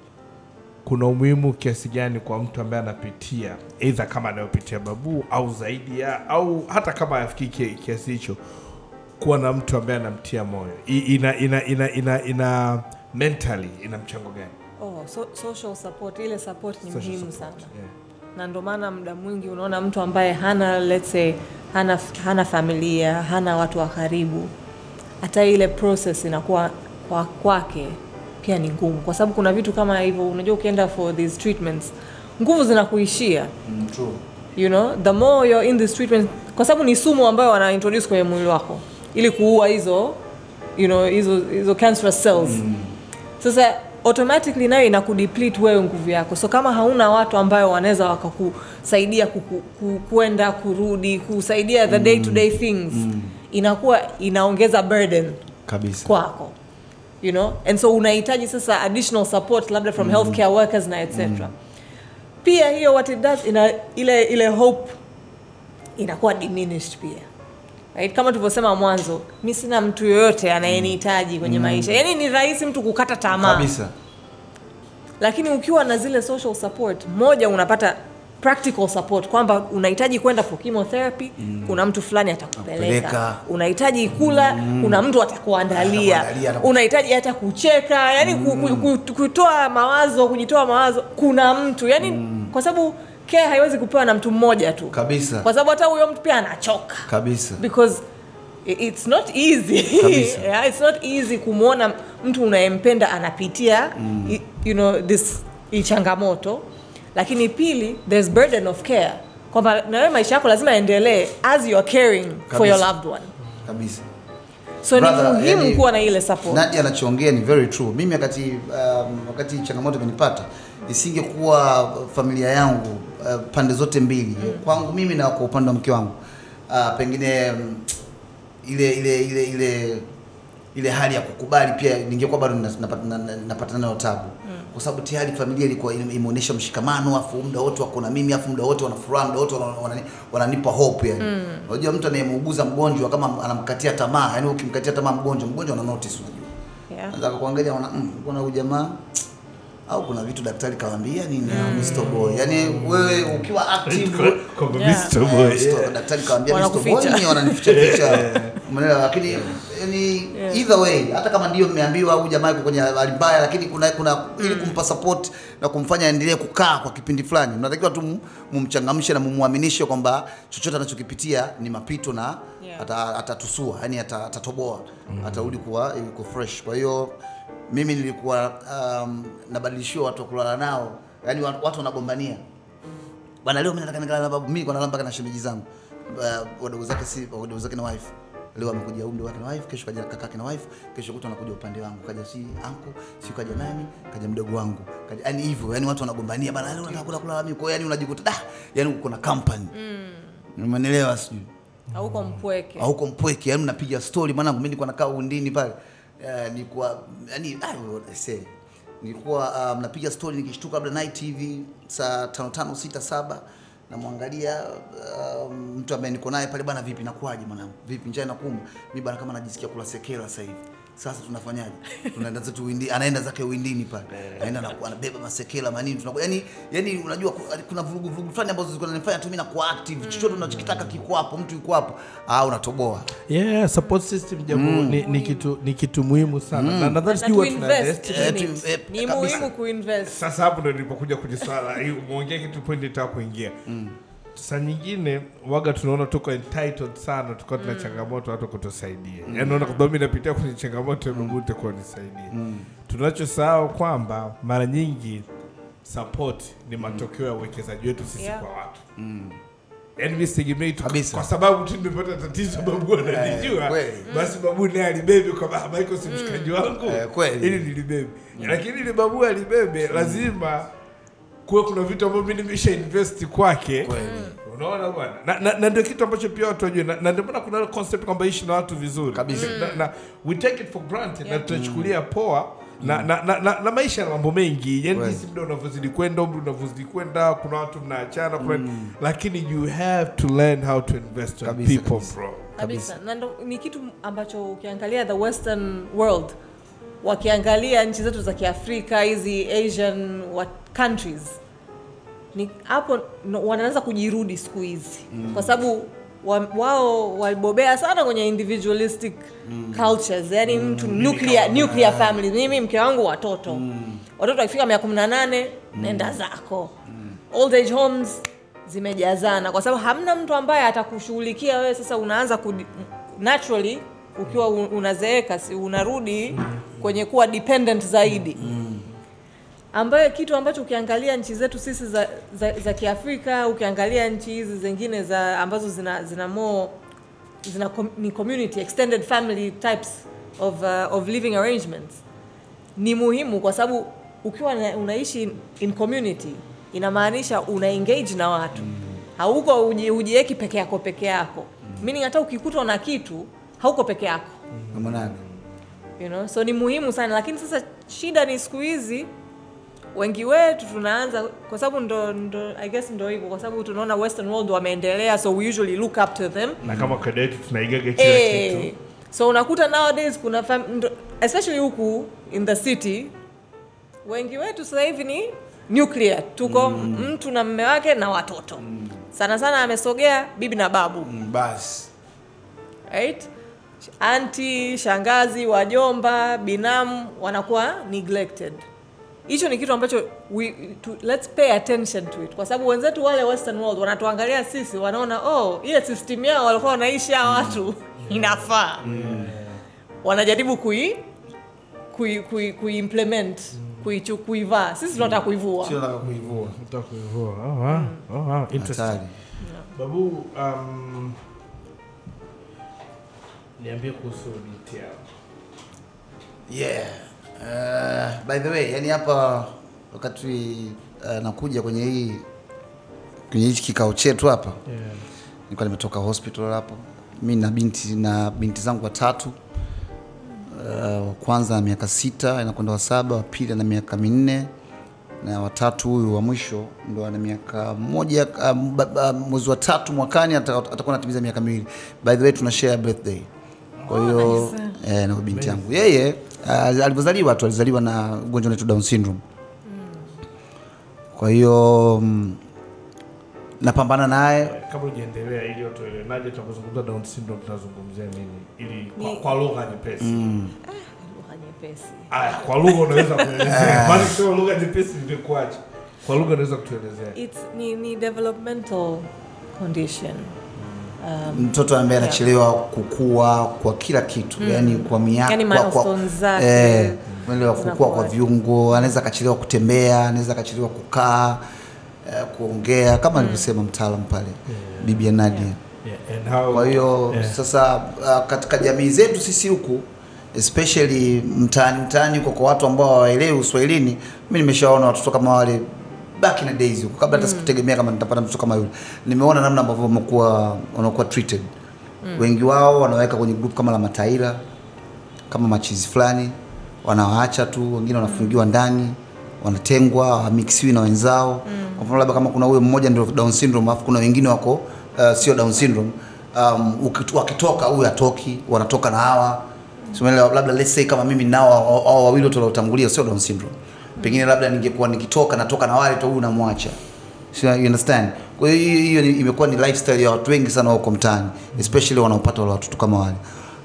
kuna umuhimu kiasi gani kwa mtu ambaye anapitia aidha kama anayopitia Babu au zaidi ya au hata kama afikii ki- kiasi hicho, kuwa na mtu ambaye anamtia moyo I, ina, ina, ina, ina, ina mentally ina mchango gani? oh, so, social support ile support ni Social muhimu support, sana yeah. na ndo maana muda mwingi unaona mtu ambaye hana let's say hana, hana familia hana watu wa karibu hata ile process inakuwa kwa kwake pia ni ngumu kwa sababu kuna vitu kama hivyo unajua ukienda for these treatments nguvu zinakuishia Mm, true. you know the more you're in this treatment kwa sababu ni sumu ambayo wana introduce kwenye mwili wako ili kuua hizo you know hizo hizo cancerous cells sasa automatically nayo inakudeplete wewe nguvu yako so kama hauna watu ambayo wanaweza wakakusaidia kuku- ku- kwenda kurudi kusaidia the day to day things inakuwa inaongeza burden Kabisa. kwako you know and so unahitaji sasa additional support labda from healthcare workers na etc pia hiyo what it does ina ile ile hope inakuwa diminished pia right? kama tulivyosema mwanzo mi sina mtu yoyote anayenihitaji kwenye maisha yaani ni rahisi mtu kukata tamaa Kabisa. lakini ukiwa na zile social support moja unapata practical support kwamba unahitaji kwenda for chemotherapy kuna mtu fulani atakupeleka Atakupeleka. unahitaji kula kuna mtu atakuandalia Atakuandalia, ataku- unahitaji hata kucheka yani ku, ku, ku, kutoa mawazo kujitoa mawazo kuna mtu yani kwa sababu care haiwezi kupewa na mtu mmoja tu Kabisa. kwa sababu hata huyo mtu pia anachoka kabisa because i- it's not easy Kabisa. yeah, it's not easy kumwona mtu unayempenda anapitia i- you know this hii changamoto lakini pili there's burden of care kwamba na wewe maisha yako lazima yaendelee as you are caring for your Kabisa. loved one kabisa so Brother, ni muhimu yani- kuwa na ile support Nadia anachoongea ni very true. Mimi wakati um, wakati changamoto imenipata isingekuwa familia yangu uh, pande zote mbili kwangu mimi na kwa upande wa mke wangu uh, pengine um, ile ile ile ile ile hali ya kukubali pia ningekuwa bado na- napata na- na- napata nayo tabu kwa sababu tayari familia ilikuwa ime- imeonyesha mshikamano afu muda wote wako na mimi afu muda wote wana furaha muda wote wana- wanani- wananipa hope yani unajua mtu anayemuuguza mgonjwa kama anamkatia tamaa yani ukimkatia tamaa mgonjwa mgonjwa ana notice unajua yeah. anza kuangalia ona mm, kuna huyu jamaa au kuna vitu daktari kawaambia nini mm. Mr. Boy yani wewe ukiwa active Kwamba Yeah. Mr. Boy, Eh, yeah. daktari kawaambia Mr. Boy Wanakuficha. ni wananificha ficha umeelewa lakini yani either way hata kama ndio mmeambiwa huyu jamaa yuko kwenye hali mbaya lakini kuna kuna ili kumpa support na kumfanya aendelee kukaa kwa kipindi fulani mnatakiwa tu mu- mumchangamshe na mumuaminishe kwamba chochote anachokipitia ni mapito na Yeah. ata- atatusua yani ata- atatoboa atarudi kuwa yuko fresh kwa hiyo mimi nilikuwa um, nabadilishiwa watu wa kulala nao yani watu watu wanagombania bwana leo mimi nataka nikalala na babu mimi nilikuwa nalala mpaka na shemeji zangu uh, wadogo zake si wadogo zake na wife leo amekuja umri wake na wife kesho kaja kakake na wife kesho kuta anakuja upande wangu kaja si anko si kaja nani kaja mdogo wangu kaja yani hivyo yani watu wanagombania bana leo nataka kula kulala mimi kwa hiyo yani unajikuta da yani uko na company mm. umeelewa sijui auko mpweke huko mpweke yani mnapiga story mwanangu mimi nilikuwa nakaa undini pale uh, nilikuwa yani ah, say nilikuwa uh, mnapiga story nikishtuka labda night TV saa tano tano sita saba namwangalia uh, mtu ambaye niko naye pale bana vipi nakuaje mwanangu vipi njaa inakuuma mimi bana kama najisikia kula sekela sasa hivi sasa tunafanyaje tunaenda zetu windi anaenda zake windini pale anaenda na anabeba masekela manini tunakuwa yani yani unajua ku- kuna vurugu vurugu fulani ambazo zilikuwa zinanifanya tu mimi nakuwa active chochote unachokitaka kiko hapo mtu yuko hapo ah unatoboa yeah support system jambo ni, ni kitu ni kitu muhimu sana na nadhani na sijui watu kuinvest tuna- Eh, in tu- it. eh, ni kabisa. muhimu kuinvest sasa hapo ndo nilipokuja kwenye swala hii umeongea kitu point nitaka kuingia saa nyingine waga tunaona tuko entitled sana tukiwa tuna changamoto watu kutusaidia mm. yaani naona kwamba mimi napitia kwenye changamoto ya Mungu itakuwa nisaidie tunachosahau kwamba mara nyingi support ni matokeo ya uwekezaji wetu sisi Yeah. kwa watu yaani mi sitegemei tu Kabisa. kwa sababu tu nimepata tatizo babu ananijua kweli. basi babu naye alibebe kwamba "Ah, Michael si mshikaji wangu Eh, kweli. ili nilibebe lakini ili babu alibebe lazima kuwe kuna vitu ambavyo mimi nimesha invest kwake Kweli. unaona bwana na, na, na ndio kitu ambacho pia watu wajue na, na ndio maana kuna ile concept kwamba ishi na watu vizuri Kabisa. na, na, we take it for granted na tunachukulia poa na, na, na, na, na maisha na mambo mengi yani Kweli. jinsi muda unavyozidi kwenda umri unavyozidi kwenda kuna watu mnaachana kuna lakini you have to learn how to invest in Kabisa, people kabisa. bro kabisa na ndo ni kitu ambacho ukiangalia the western world wakiangalia nchi zetu za kiafrika hizi asian what countries ni hapo no, wanaanza kujirudi siku hizi mm. kwa sababu wa, wao walibobea sana kwenye individualistic mm. cultures yani mm. mtu nuclear, nuclear family mimi mke wangu watoto mm. watoto wakifika mia kumi na nane nenda zako mm. old age homes zimejazana kwa sababu hamna mtu ambaye atakushughulikia wewe sasa unaanza kudi, naturally ukiwa u- unazeeka si unarudi kwenye kuwa dependent zaidi ambayo kitu ambacho ukiangalia nchi zetu sisi za, za, za kiafrika ukiangalia nchi hizi zingine za ambazo zina zina more zina com, ni community extended family types of, uh, of living arrangements ni muhimu kwa sababu ukiwa na, unaishi in community inamaanisha una engage na watu hauko uji- hujieki peke yako peke yako meaning hata ukikutwa na kitu hauko peke yako Namba nane. you know? so ni muhimu sana lakini sasa shida ni siku hizi wengi wetu tunaanza kwa sababu ndo, ndo i guess ndo hivyo kwa sababu tunaona western world wameendelea so we usually look up to them na kama kada yetu tunaigaga kila Eh, kitu so unakuta nowadays kuna fam- ndo- especially huku in the city wengi wetu sasa hivi ni nuclear tuko mtu na mme wake na watoto sana sana amesogea bibi na babu Mm, basi right? anti shangazi wajomba binamu wanakuwa neglected hicho ni kitu ambacho we, to, let's pay attention to it kwa sababu wenzetu wale western world wanatuangalia sisi wanaona oh ile system yao walikuwa wanaishi hao watu inafaa wanajaribu kui kui, kui, kuimplement kuichu- kuivaa sisi tunataka kuivua sio nataka kuivua Nataka kuivua. Oh, wow. Oh, wow. Interesting. hatari Babu, um, niambie kuhusu binti yao. yeah uh, by the way yani hapa wakati uh, nakuja kwenye hii kwenye hichi kikao chetu hapa Yeah. nilikuwa nimetoka hospital hapo mi na binti na binti zangu watatu uh, wa kwanza na miaka sita inakwenda wa saba wa pili ana miaka minne na watatu huyu wa mwisho ndo ana miaka moja uh, ba- ba- mwezi wa tatu mwakani ata- atakuwa anatimiza miaka miwili by the way tuna share birthday kwa hiyo eh, na binti yangu yeye uh, alivyozaliwa tu alizaliwa na ugonjwa unaitwa down syndrome kwa hiyo mm, napambana naye Kabla hujaendelea ili watu waelewe, naje tunapozungumza Down syndrome tunazungumzia nini? Ili kwa, Ni- kwa lugha nyepesi. lugha nyepesi Aya, kwa lugha unaweza kuelezea. Bali sio lugha nyepesi nilikuacha. Kwa lugha unaweza kutuelezea. It's, ni, ni developmental condition mtoto ambaye anachelewa kukua kwa kila kitu mm. yani kwa miaka Yani kwa, kwa, milestones zake eh, unaelewa kukua kwa zinakuwa- viungo anaweza akachelewa kutembea anaweza akachelewa kukaa eh, kuongea kama alivyosema mtaalam pale bibi ya Nadia Yeah, and how kwa hiyo Yeah. sasa uh, katika jamii zetu sisi huku especially mtaani mtaani huko kwa watu ambao hawaelewi uswahilini mi nimeshaona watoto kama wale back in the days huko kabla hata sikutegemea kama nitapata mtoto kama yule nimeona namna ambavyo wamekuwa wanakuwa treated wengi wao wanaweka kwenye group kama la mataira kama machizi fulani wanawaacha tu wengine wanafungiwa ndani wanatengwa hawamixiwi na wenzao kwa mfano labda kama kuna huyo mmoja ndio down syndrome alafu kuna wengine wako uh, sio down syndrome um, ukit- wakitoka huyu atoki wanatoka na hawa So, umeelewa? labda let's say kama mimi nao hao- hao wawili wote waliotangulia sio down syndrome pengine labda ningekuwa nikitoka natoka na wale tu huyu namwacha So, you understand kwa hiyo hiyo- hiyo ni- imekuwa ni lifestyle ya watu wengi sana huko mtaani especially wanaopata wale watoto kama wale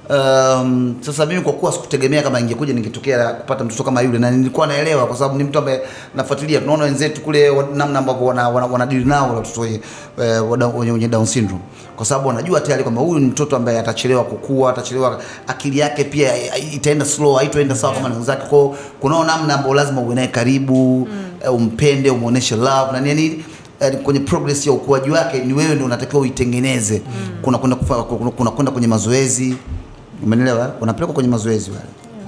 Um, sasa mimi kwa kuwa sikutegemea kama ingekuja ningetokea kupata mtoto kama yule, na nilikuwa naelewa kwa sababu ni mtu ambaye nafuatilia. Tunaona wenzetu kule wa- namna ambavyo wana, wana, wanadili nao wale watoto wenye, eh, wada- wenye, wenye Down syndrome, kwa sababu wanajua tayari kwamba huyu ni mtoto ambaye atachelewa kukua, atachelewa, akili yake pia eh, itaenda slow, haitoenda sawa kama na wenzake. Kwa hiyo kunao namna ambayo lazima uwe naye karibu, eh, umpende, umuoneshe love na nini eh, kwenye progress ya ukuaji wake ni wewe ndio unatakiwa uitengeneze. Kuna kwenda kufa- kuna kuna kwenda kwenye mazoezi Umenielewa? Unapelekwa kwenye mazoezi wale.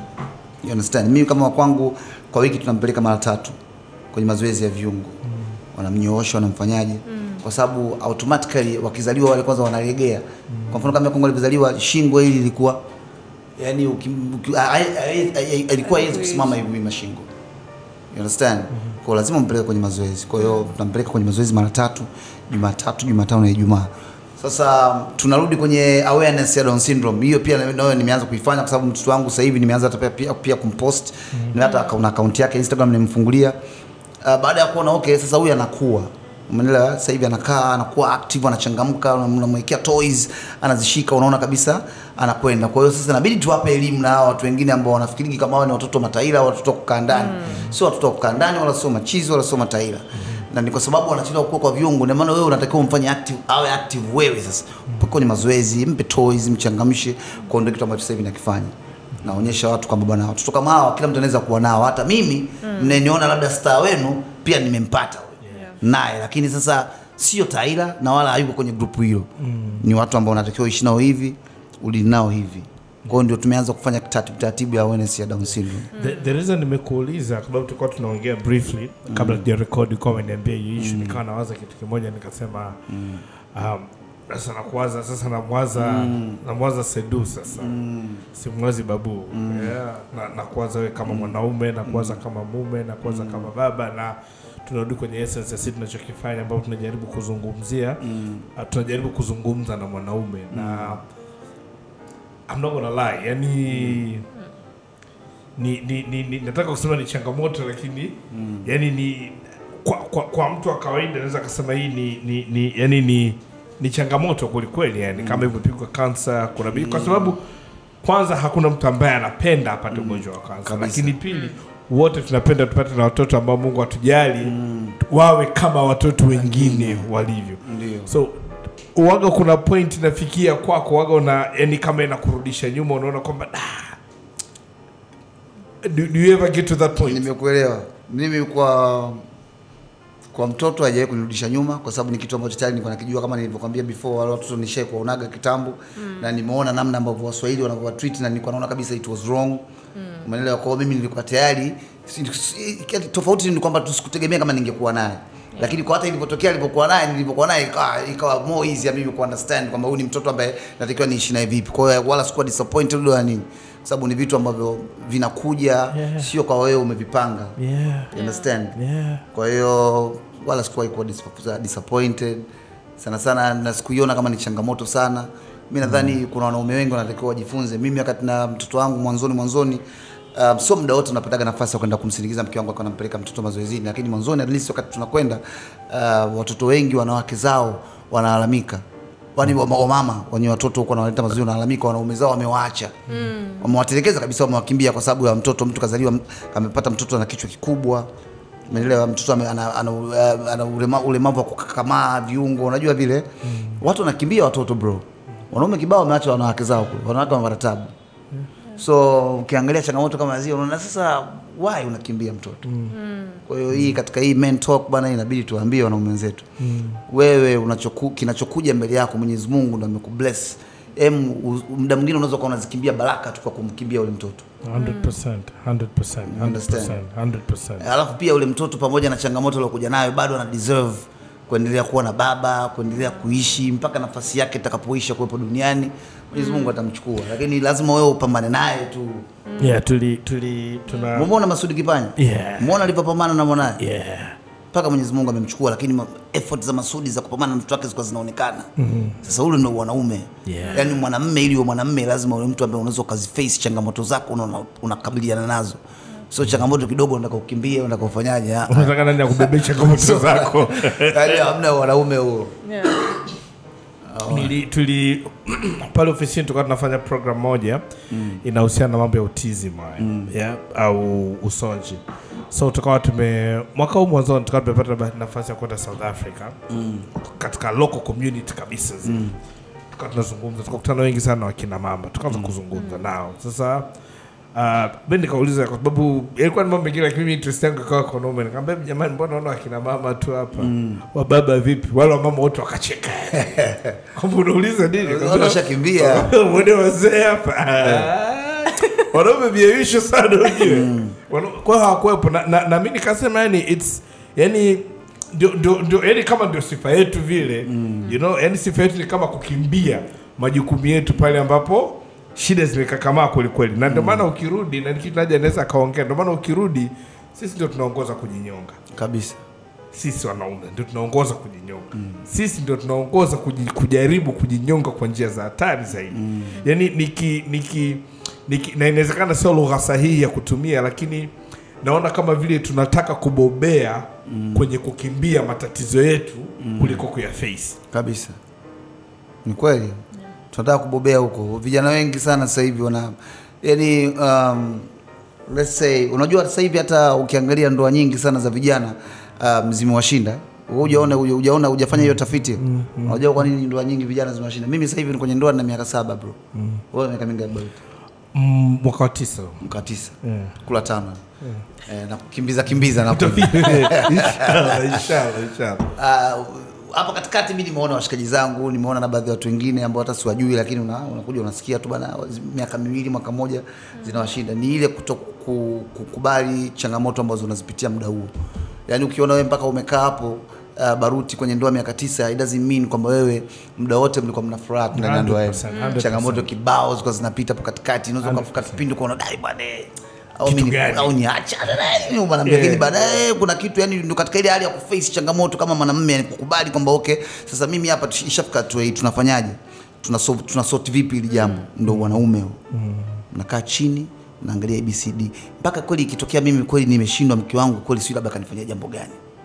You understand? Mimi kama wa kwangu kwa wiki tunampeleka mara tatu kwenye mazoezi ya viungo. Wanamnyoosha, wanamfanyaje? Kwa sababu automatically wakizaliwa wale kwanza wanalegea. Kwa mfano kama Kongo alivyozaliwa shingo hili ilikuwa yani uki- uki- a- a- a- a- ilikuwa haiwezi kusimama hivi wima shingo. You understand? Kwa hiyo lazima mpeleke kwenye mazoezi. Kwa hiyo tunampeleka kwenye mazoezi mara tatu, Jumatatu, Jumatano na Ijumaa. Sasa tunarudi kwenye awareness ya Down syndrome. Hiyo pia nayo nimeanza kuifanya kwa sababu mtoto wangu sasa hivi nimeanza hata pia, pia, pia kumpost. Mm hata kuna account yake Instagram nimemfungulia. Uh, baada ya kuona okay, sasa huyu anakuwa Umeelewa? Sasa hivi anakaa anakuwa active, anachangamka, unamwekea toys, anazishika, unaona kabisa anakwenda. Kwa hiyo sasa inabidi tuwape elimu na hawa watu wengine ambao wanafikiri kama wao ni watoto mataira, au watoto wa kukaa ndani. Sio watoto wa kukaa ndani wala sio machizi wala sio mataira. Na ni kwa sababu wanachelewa kukua kwa viungo, ndio maana wewe unatakiwa umfanye active, awe active wewe sasa. Mpaka kwenye mazoezi, mpe toys, mchangamshe, kwa ndio kitu ambacho sasa hivi nakifanya naonyesha watu kwamba bwana watoto kama hawa kila mtu anaweza kuwa nao hata mimi mnaniona labda star wenu pia nimempata huyo naye lakini sasa sio taira na wala hayuko kwenye grupu hilo ni watu ambao unatakiwa uishi nao hivi ulili nao hivi kwa hiyo ndio tumeanza kufanya taratibu taratibu ya awareness ya down syndrome The, the reason nimekuuliza kwa sababu tulikuwa tunaongea briefly kabla tuja record ulikuwa umeniambia hiyo issue nikawa nawaza kitu kimoja nikasema um, sasa nakuwaza sasa namwaza namwaza Sedu sasa simwazi babu yeah, na, nakuwaza wewe kama mwanaume nakuwaza kama mume nakuwaza kama baba na tunarudi kwenye essence ya sisi tunachokifanya ambapo tunajaribu kuzungumzia uh, tunajaribu kuzungumza na mwanaume na I'm not gonna lie yani ni, ni, ni, ni nataka kusema ni changamoto lakini mm. yani ni kwa, kwa, kwa mtu wa kawaida naweza akasema hii ni, ni, ni yani ni ni changamoto kwelikweli yani kama hivyo pigwa kansa kuna mm. kwa sababu kwanza hakuna mtu ambaye anapenda apate ugonjwa wa kansa Kabisa. lakini pili wote tunapenda tupate na watoto ambao mungu atujali wawe kama watoto wengine walivyo Ndio. so waga kuna point inafikia kwako waga una yani kama inakurudisha nyuma unaona kwamba "Ah, do, do you ever get to that point Nimekuelewa. Mimi kwa kwa mtoto hajawahi kunirudisha nyuma kwa sababu ni kitu ambacho tayari nilikuwa nakijua kama nilivyokuambia before wale watoto nishai kuwaonaga kitambo na nimeona namna ambavyo Waswahili wanavyowatreat na nilikuwa naona kabisa it was wrong. Umeelewa? Kwa hiyo mimi nilikuwa tayari si- si- tofauti ni kwamba tusikutegemea kama ningekuwa naye. Lakini kwa hata ilivyotokea nilipokuwa naye nilipokuwa naye ikawa, ikawa more easy ya mimi ku understand kwamba huyu ni mtoto ambaye natakiwa niishi naye vipi. Kwa hiyo wala sikuwa disappointed wala nini. Kwa sababu ni vitu ambavyo vinakuja Yeah. sio kwa wewe umevipanga. yeah, You understand? yeah. Kwa hiyo wala sikuwahi kuwa dis- disappointed sana sana, na sikuiona kama ni changamoto sana. Mi nadhani kuna wanaume wengi wanatakiwa wajifunze. Mimi wakati na mtoto wangu mwanzoni mwanzoni Um, sio muda wote unapataga nafasi ya kwenda kumsindikiza mke wangu akiwa anampeleka mtoto mazoezini, lakini mwanzoni at least wakati tunakwenda uh, watoto wengi wanawake zao wanalalamika wani wamama wenye watoto huko wanaleta mazoezi wanalalamika, wanaume zao wamewaacha mm. wamewatelekeza kabisa, wamewakimbia kwa sababu ya mtoto. Mtu kazaliwa m- amepata mtoto ana kichwa kikubwa, umeelewa? Mtoto ame- ana, ana, ana, ana ulema, ulemavu wa kukakamaa viungo, unajua vile mm. watu wanakimbia watoto bro. Wanaume kibao wameacha wanawake zao kule, wanawake wanapata tabu so ukiangalia changamoto kama zile unaona sasa why unakimbia mtoto mm. kwa hiyo hii katika hii men talk bana inabidi tuwaambie wanaume wenzetu mm. wewe unachoku, kinachokuja mbele yako Mwenyezi Mungu ndo amekubless em u- muda mwingine unaweza kuwa unazikimbia baraka tu kwa kumkimbia ule mtoto 100%, 100%, 100%, 100%. alafu pia ule mtoto pamoja na changamoto aliokuja nayo bado ana deserve kuendelea kuwa na baba kuendelea kuishi mpaka nafasi yake itakapoisha kuwepo duniani Mwenyezi Mungu atamchukua lakini lazima wewe upambane naye tu Yeah, tuli tuli tuna Umeona Masudi Kipanya? Yeah. Umeona alivyopambana na mwanae? yeah. Mpaka Mwenyezi Mungu amemchukua lakini ma- effort za Masudi za kupambana na mtoto wake zilikuwa zinaonekana. Sasa ule ndio wanaume. Yeah. Yaani mwanamume ili uwe mwanamume lazima uwe mtu ambaye unaweza ukaziface changamoto zako una- unakabiliana nazo. Sio changamoto kidogo unataka ukimbie, unataka ufanyaje? ah, ah. unataka nani akubebesha changamoto zako Yaani hamna wanaume huo. Yeah. Nili, tuli pale ofisini tulikuwa tunafanya program moja mm. inahusiana na mambo ya autism haya mm. yeah, au usonji so tukawa tume mwaka huu mwanzoni tukawa tumepata ba- nafasi ya kwenda south africa mm. katika local community kabisa mm. tukawa tunazungumza tukakutana wengi sana na wakina mama tukaanza kuzungumza nao sasa Uh, mi nikauliza kwa sababu ilikuwa ni mambo mengine lakini mimi interest yangu ikawa kwa wanaume nikamwambia jamani mbona naona wakina mama tu hapa mm. wababa vipi wale wamama wote wakacheka kwamba unauliza nini Watu washakimbia. mwone wazee hapa wanaume viaisho sana ujue Wana- kwa hiyo hawakuwepo na, na, na mi nikasema yani it's yani ndio ndio ndio yani kama ndio sifa yetu vile you know yani sifa yetu ni kama kukimbia majukumu yetu pale ambapo shida zimekakamaa kweli kweli na ndio maana ukirudi na kitu naja anaweza akaongea ndio maana ukirudi sisi ndio tunaongoza kujinyonga Kabisa. sisi wanaume ndio tunaongoza kujinyonga mm. sisi ndio tunaongoza kuji, kujaribu kujinyonga kwa njia za hatari zaidi mm. yani niki, niki, niki na inawezekana sio lugha sahihi ya kutumia lakini naona kama vile tunataka kubobea mm. kwenye kukimbia matatizo yetu mm. kuliko kuyaface Kabisa. Ni kweli. Tunataka kubobea huko. Vijana wengi sana sasa hivi wana yani um, let's say unajua sasa hivi hata ukiangalia ndoa nyingi sana za vijana um, zimewashinda. Wewe Hujaona hujaona hujafanya hiyo tafiti. Unajua kwa nini ndoa nyingi vijana zimewashinda? Mimi sasa hivi ni kwenye ndoa na miaka saba bro. Wewe miaka mingapi bro? mm, mwaka wa tisa Mka tisa. Yeah. Kula tano. Eh, na kukimbiza kimbiza na inshallah inshallah inshallah Ah, hapa katikati mi nimeona washikaji zangu nimeona na baadhi ya watu wengine ambao hata siwajui lakini una, unakuja unasikia tu bana miaka miwili mwaka mmoja zinawashinda ni ile kuto ku- kukubali changamoto ambazo unazipitia muda huo yaani ukiona wewe mpaka umekaa hapo uh, baruti kwenye ndoa miaka tisa it doesn't mean kwamba wewe muda wote mlikuwa mna furaha tu ndani ya ndoa yenu 100%, 100%. changamoto kibao zilikuwa zinapita hapo katikati unaweza ukafika kipindi ukaona dai bwana eh, au Kitu mimi gani? au niacha naye mwanamke Yeah. lakini baadaye kuna kitu yani ndo katika ile hali ya kuface changamoto kama mwanamume yani kukubali kwamba okay sasa mimi hapa tush- ishafika hatua hii tunafanyaje tuna solve, tuna sort vipi hili jambo ndo wanaume huo mnakaa chini naangalia abcd mpaka kweli ikitokea mimi kweli nimeshindwa mke wangu kweli sio labda kanifanyia jambo gani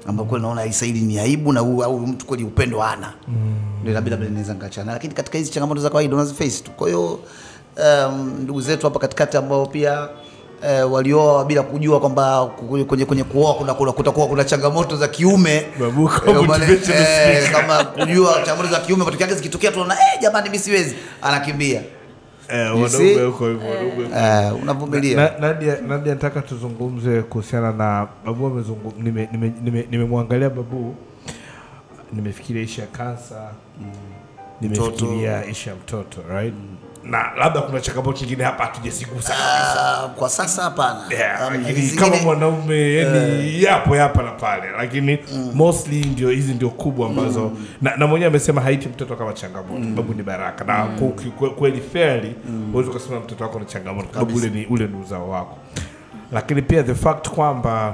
ambao kweli naona hii Saidi ni aibu na huyu au mtu kweli upendo hana ndio labda labda naweza nikachana, lakini katika hizi changamoto za kawaida unaziface tu. Kwa hiyo um, ndugu zetu hapa katikati ambao pia eh, walioa bila kujua kwamba ku- kwenye kwenye kuoa kuna kuna kutakuwa kuna changamoto za kiume Babu, Eh, kama maana- motivational eh, speaker. kama kujua changamoto za kiume matokeo yake zikitokea tunaona eh, jamani mimi siwezi, anakimbia Eh, You see? wanaume huko hivyo, wanaume huko. eh, unavumilia Na- Nadia, Nadia nataka tuzungumze kuhusiana na Babu amezungu- nime- nime- nime- nimemwangalia Babu, nimefikiria ishu ya kansa, nimefikiria ishu ya mtoto right? na labda kuna changamoto nyingine hapa hatujazigusa kabisa Ah, kwa sasa hapana. Yeah, Hamna. lakini Hizi kama zingine- mwanaume yani yapo hapa na pale lakini mostly ndio hizi ndio kubwa ambazo na, na mwenyewe amesema haiti mtoto kama changamoto sababu ni baraka na ku- ki- kwe- kweli fairly huwezi ukasema mtoto wako ni changamoto kwa sababu ule ni, ule ni uzao wako lakini pia the fact kwamba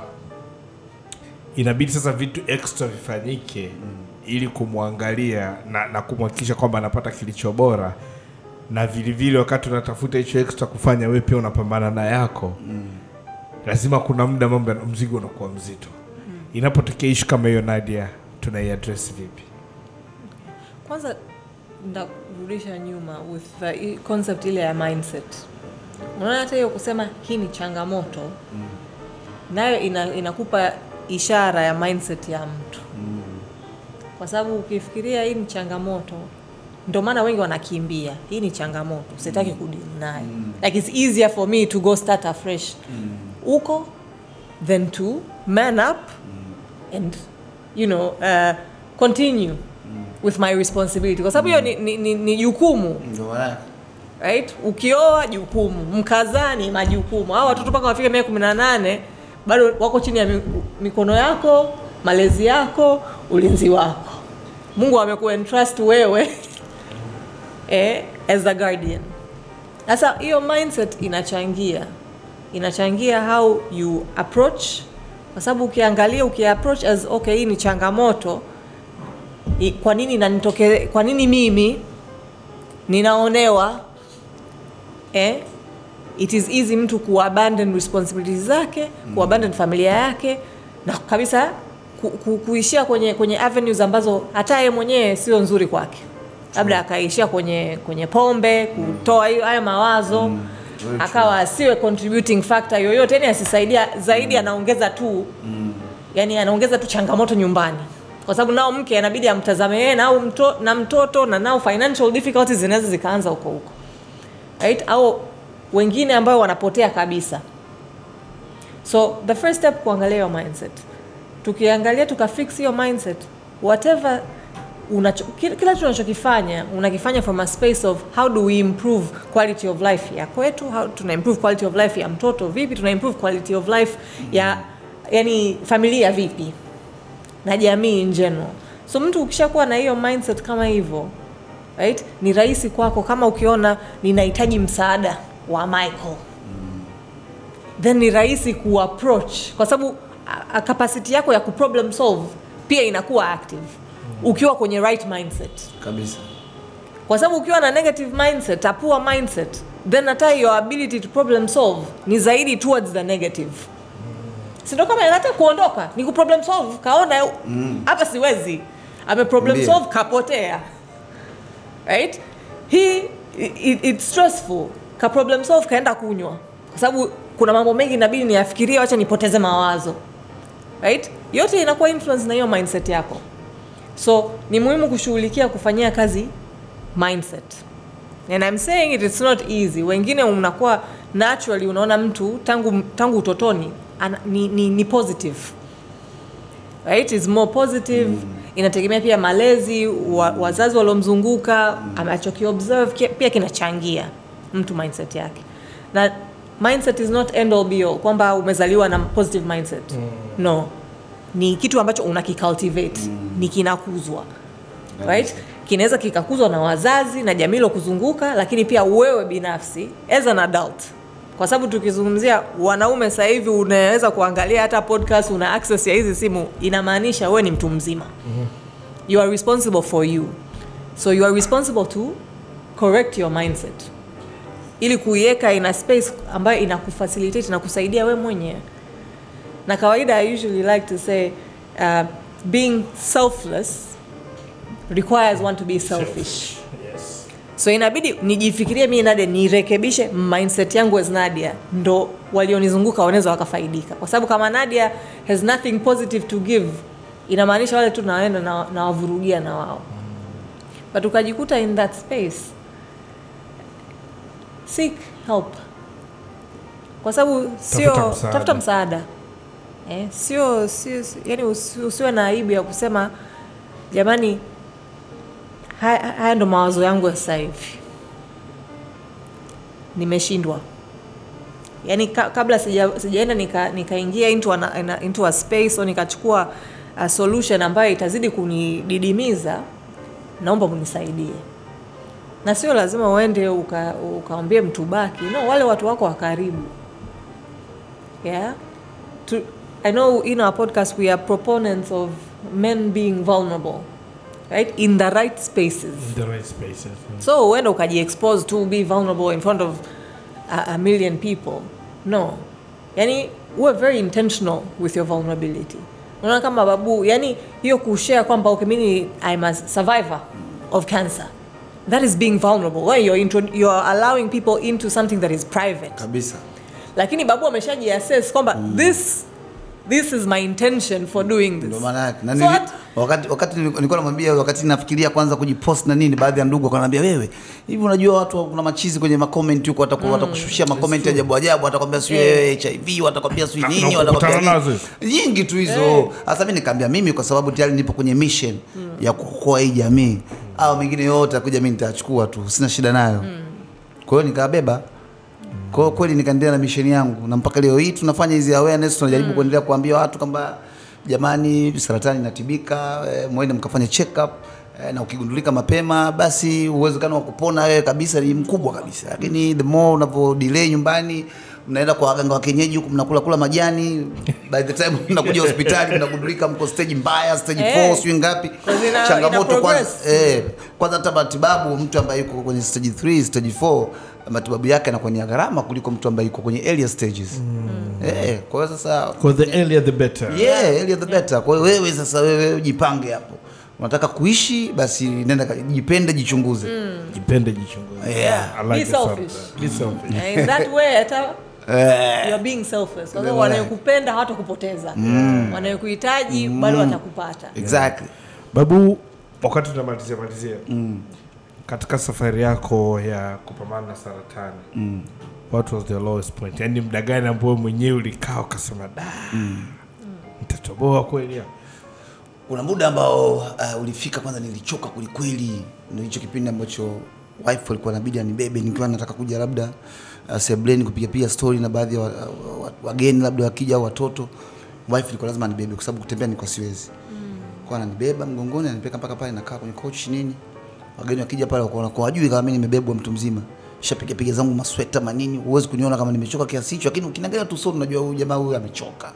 inabidi sasa vitu extra vifanyike ili kumwangalia na, na kumhakikisha kwamba anapata kilicho bora na vilevile wakati unatafuta hicho extra kufanya wewe pia unapambana na yako lazima kuna muda mambo ya- mzigo unakuwa mzito inapotokea ishu kama hiyo nadia tunaiadress vipi kwanza ndakurudisha nyuma with the i- concept ile ya mindset unaona hata hiyo kusema hii ni changamoto nayo ina, inakupa ishara ya mindset ya mtu kwa sababu ukifikiria hii ni changamoto ndio maana wengi wanakimbia hii ni changamoto sitaki kudili nayo like it's easier for me to go start afresh huko than to man up and you know uh, continue with my responsibility kwa sababu hiyo ni, ni, ni, ni jukumu Ndio maana- right ukioa jukumu mkazani majukumu hao watoto mpaka wafike miaka kumi na nane bado wako chini ya mi- mikono yako malezi yako ulinzi wako mungu amekuentrust wewe eh, as the guardian sasa hiyo mindset inachangia inachangia how you approach kwa sababu ukiangalia ukiapproach as okay hii ni changamoto i- kwa nini inanitoke kwa nini mimi ninaonewa eh, it is easy mtu kuabandon responsibilities zake kuabandon familia yake na kabisa ku, ku, kuishia kwenye kwenye avenues ambazo hata yeye mwenyewe sio nzuri kwake labda akaishia kwenye kwenye pombe kutoa hiyo haya mawazo akawa asiwe contributing factor yoyote yani asisaidia zaidi anaongeza tu yani anaongeza tu changamoto nyumbani kwa sababu nao mke anabidi amtazame yeye na, au mto, na mtoto na nao financial difficulties zinaweza zikaanza huko huko right au wengine ambao wanapotea kabisa so the first step kuangalia hiyo mindset tukiangalia tukafix hiyo mindset whatever unacho, kila kila kitu unachokifanya unakifanya from a space of how do we improve quality of life ya kwetu how tuna improve quality of life ya mtoto vipi tuna improve quality of life ya yani familia vipi na jamii in general so mtu ukishakuwa na hiyo mindset kama hivyo right ni rahisi kwako kama ukiona ninahitaji msaada wa michael then ni rahisi kuapproach kwa sababu a- a- capacity yako ya kuproblem solve pia inakuwa active ukiwa kwenye right mindset kabisa kwa sababu ukiwa na negative mindset a poor mindset then hata your ability to problem solve ni zaidi towards the negative sindo kama hata kuondoka ni kuproblem solve kaona hapa siwezi ame problem Ndio. solve kapotea right hii it, it's stressful ka problem solve kaenda kunywa kwa sababu kuna mambo mengi inabidi niyafikirie wacha nipoteze mawazo right yote inakuwa influence na hiyo mindset yako so ni muhimu kushughulikia kufanyia kazi mindset and I'm saying it, it's not easy wengine mnakuwa naturally unaona mtu tangu tangu utotoni ana, ni, ni, ni positive right is more positive mm. inategemea pia malezi wa, wazazi waliomzunguka mm. anachokiobserve ki- pia kinachangia mtu mindset yake na mindset is not end all be all kwamba umezaliwa na positive mindset mm. no ni kitu ambacho unakicultivate mm. ni kinakuzwa right kinaweza kikakuzwa na wazazi na jamii kuzunguka lakini pia wewe binafsi as an adult kwa sababu tukizungumzia wanaume sasa hivi unaweza kuangalia hata podcast una access ya hizi simu inamaanisha wewe ni mtu mzima mm-hmm. you are responsible for you so you are responsible to correct your mindset ili kuiweka ina space ambayo inakufacilitate na kusaidia we mwenyewe na kawaida i usually like to say uh, being selfless requires one to be selfish Yes. so inabidi nijifikirie mii nadia nirekebishe mindset yangu as nadia ndo walionizunguka wanaweza wakafaidika kwa sababu kama nadia has nothing positive to give inamaanisha wale tu naenda na- nawavurugia na wao but ukajikuta in that space seek help kwa sababu sio Tafuta msaada. tafuta msaada eh, sio sio sio- yani usi- usiwe na aibu ya kusema jamani haya haya ndo mawazo yangu ya sasa hivi nimeshindwa yaani ka, kabla sija- sijaenda nika- nikaingia into, an- ina- into a space au nikachukua a solution ambayo itazidi kunididimiza naomba mnisaidie na sio lazima uende uka- ukaambie mtu baki no wale watu wako wa karibu yeah to, i know in our podcast we are proponents of men being vulnerable right in the right spaces In the right spaces. Mm. so uenda ukajiexpose to be vulnerable in front of a, a million people no yani uwe very intentional with your vulnerability unaona kama babu yani hiyo kushare kwamba okay mimi i'm a survivor of cancer that is being vulnerable where you're, intro, you're allowing people into something that is private kabisa lakini babu ameshajiassess kwamba this this is my intention for doing this ndio maana yake na So nili, what- wakati wakati nilikuwa nilikuwa namwambia wakati nafikiria kwanza kujipost na nini baadhi ya ndugu wakaniambia wewe hivi unajua watu kuna machizi kwenye makomenti huko wataku, watakushushia makomenti ajabu ajabu watakwambia sio Yeah. wewe HIV watakwambia sio Na- nini na watakwambia kukutana nini. nazo nyingi tu hizo sasa mimi nikaambia mimi kwa sababu tayari nipo kwenye mission ya kuokoa hii jamii au mengine yote akuja mimi nitachukua tu sina shida nayo kwa hiyo nikabeba kwa hiyo kweli nikaendelea na misheni yangu na mpaka leo hii tunafanya hizi awareness tunajaribu kuendelea kuambia watu kwamba jamani saratani inatibika eh, mwende mkafanye check up eh, na ukigundulika mapema basi uwezekano wa kupona wewe kabisa ni mkubwa kabisa lakini the more unavyo delay nyumbani mnaenda kwa waganga wa kienyeji huku mnakula kula majani by the time mnakuja hospitali mnagundulika mko stage mbaya stage Eh. 4 sijui ngapi Because ina- changamoto ina kwanza progress. eh, kwanza hata matibabu mtu ambaye yuko kwenye stage 3 stage 4 matibabu yake yanakuwa ni ya gharama kuliko mtu ambaye yuko kwenye earlier stages eh, kwa hiyo sasa Because the earlier the better. yeah, earlier the better kwa hiyo wewe sasa wewe ujipange hapo unataka kuishi basi nenda ka- jipende jichunguze Jipende jichunguze. Yeah. I like Be the sound of selfish. that. Be selfish. And in that way hata Eh, you're being selfless kwa sababu Ndio wanayokupenda hawatakupoteza wanayokuhitaji bado watakupata exactly Babu, wakati tunamalizia malizia katika safari yako ya kupambana na saratani mm. what was the lowest point? Yaani muda gani ambao mwenyewe ulikaa ukasema da nitatoboa kweli hapa?" kuna muda ambao uh, ulifika kwanza nilichoka kwelikweli ndio hicho kipindi ambacho wife alikuwa inabidi anibebe nikiwa nataka kuja labda uh, sebleni kupigapiga story na baadhi ya wa- wa- wageni labda wakija au watoto wife ilikuwa lazima anibebe kwa sababu kutembea nilikuwa siwezi kwa ananibeba mgongoni ananipeleka mpaka pale nakaa kwenye coach nini wageni wakija pale wakaona kwa wajui kama mimi nimebebwa mtu mzima shapiga piga zangu masweta manini huwezi kuniona kama nimechoka kiasi hicho lakini ukiniangalia tu so unajua huyu jamaa huyu amechoka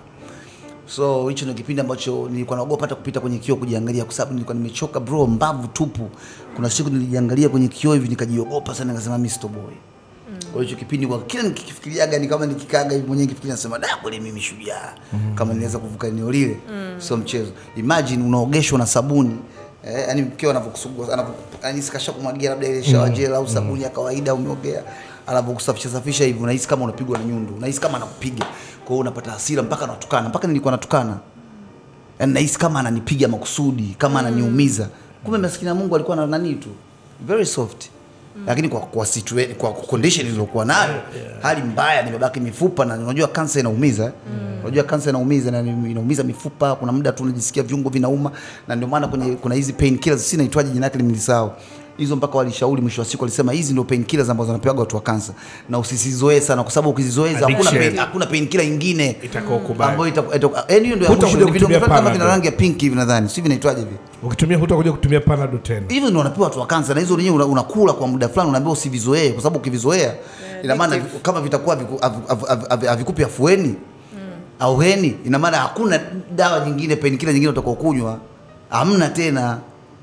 so hicho ndio kipindi ambacho nilikuwa naogopa hata kupita kwenye kioo kujiangalia kwa sababu nilikuwa nimechoka bro mbavu tupu kuna siku nilijiangalia kwenye kioo hivi nikajiogopa sana nikasema mimi sitoboy kwa hiyo hicho kipindi kwa kila nikifikiriaga ni kama nikikaga hivi mwenyewe nikifikiria nasema da kweli mimi shujaa kama niweza kuvuka eneo lile sio mchezo imagine unaogeshwa na sabuni eh, yani mkeo anavyokusugua anavyo yani sikasha kumwagia labda ile shower gel au sabuni ya kawaida umeogea anavyokusafisha safisha hivi unahisi kama unapigwa na nyundo unahisi kama anakupiga kwa hiyo unapata hasira mpaka anatukana mpaka nilikuwa natukana yani nahisi kama ananipiga makusudi kama ananiumiza kumbe maskini ya Mungu alikuwa na nani tu very soft lakini kwa kwa, situa- kwa condition nilizokuwa nayo hali mbaya nimebaki mifupa na unajua kansa inaumiza eh? unajua kansa inaumiza na ni- inaumiza mifupa kuna muda tu unajisikia viungo vinauma na ndio maana kwenye kuna hizi pain killers sina itwaje jina lake nimelisahau hizo mpaka walishauri mwisho wa siku walisema hizi ndio pain killers ambazo wanapewa watu wa kansa na usisizoee sana kwa sababu ukizizoeza hakuna Addiction. pain, hakuna pain killer ingine Itakaokubali. ambayo ita- ita- yaani hiyo ndio ya Hutakuja mwisho, vidonge kutumia vyake kama vina Panadol. rangi ya pink hivi nadhani si vinaitwaje hivi ukitumia hutakuja kutumia panado tena hivyo ndio wanapewa watu wa kansa na hizo wenyewe una- unakula kwa muda fulani unaambiwa usivizoee kwa sababu ukivizoea ina maana addictive. kama vitakuwa haviku- havi- havi- havi- havi- havikupi afueni auheni ina maana hakuna dawa nyingine penikila nyingine utakao kunywa hamna tena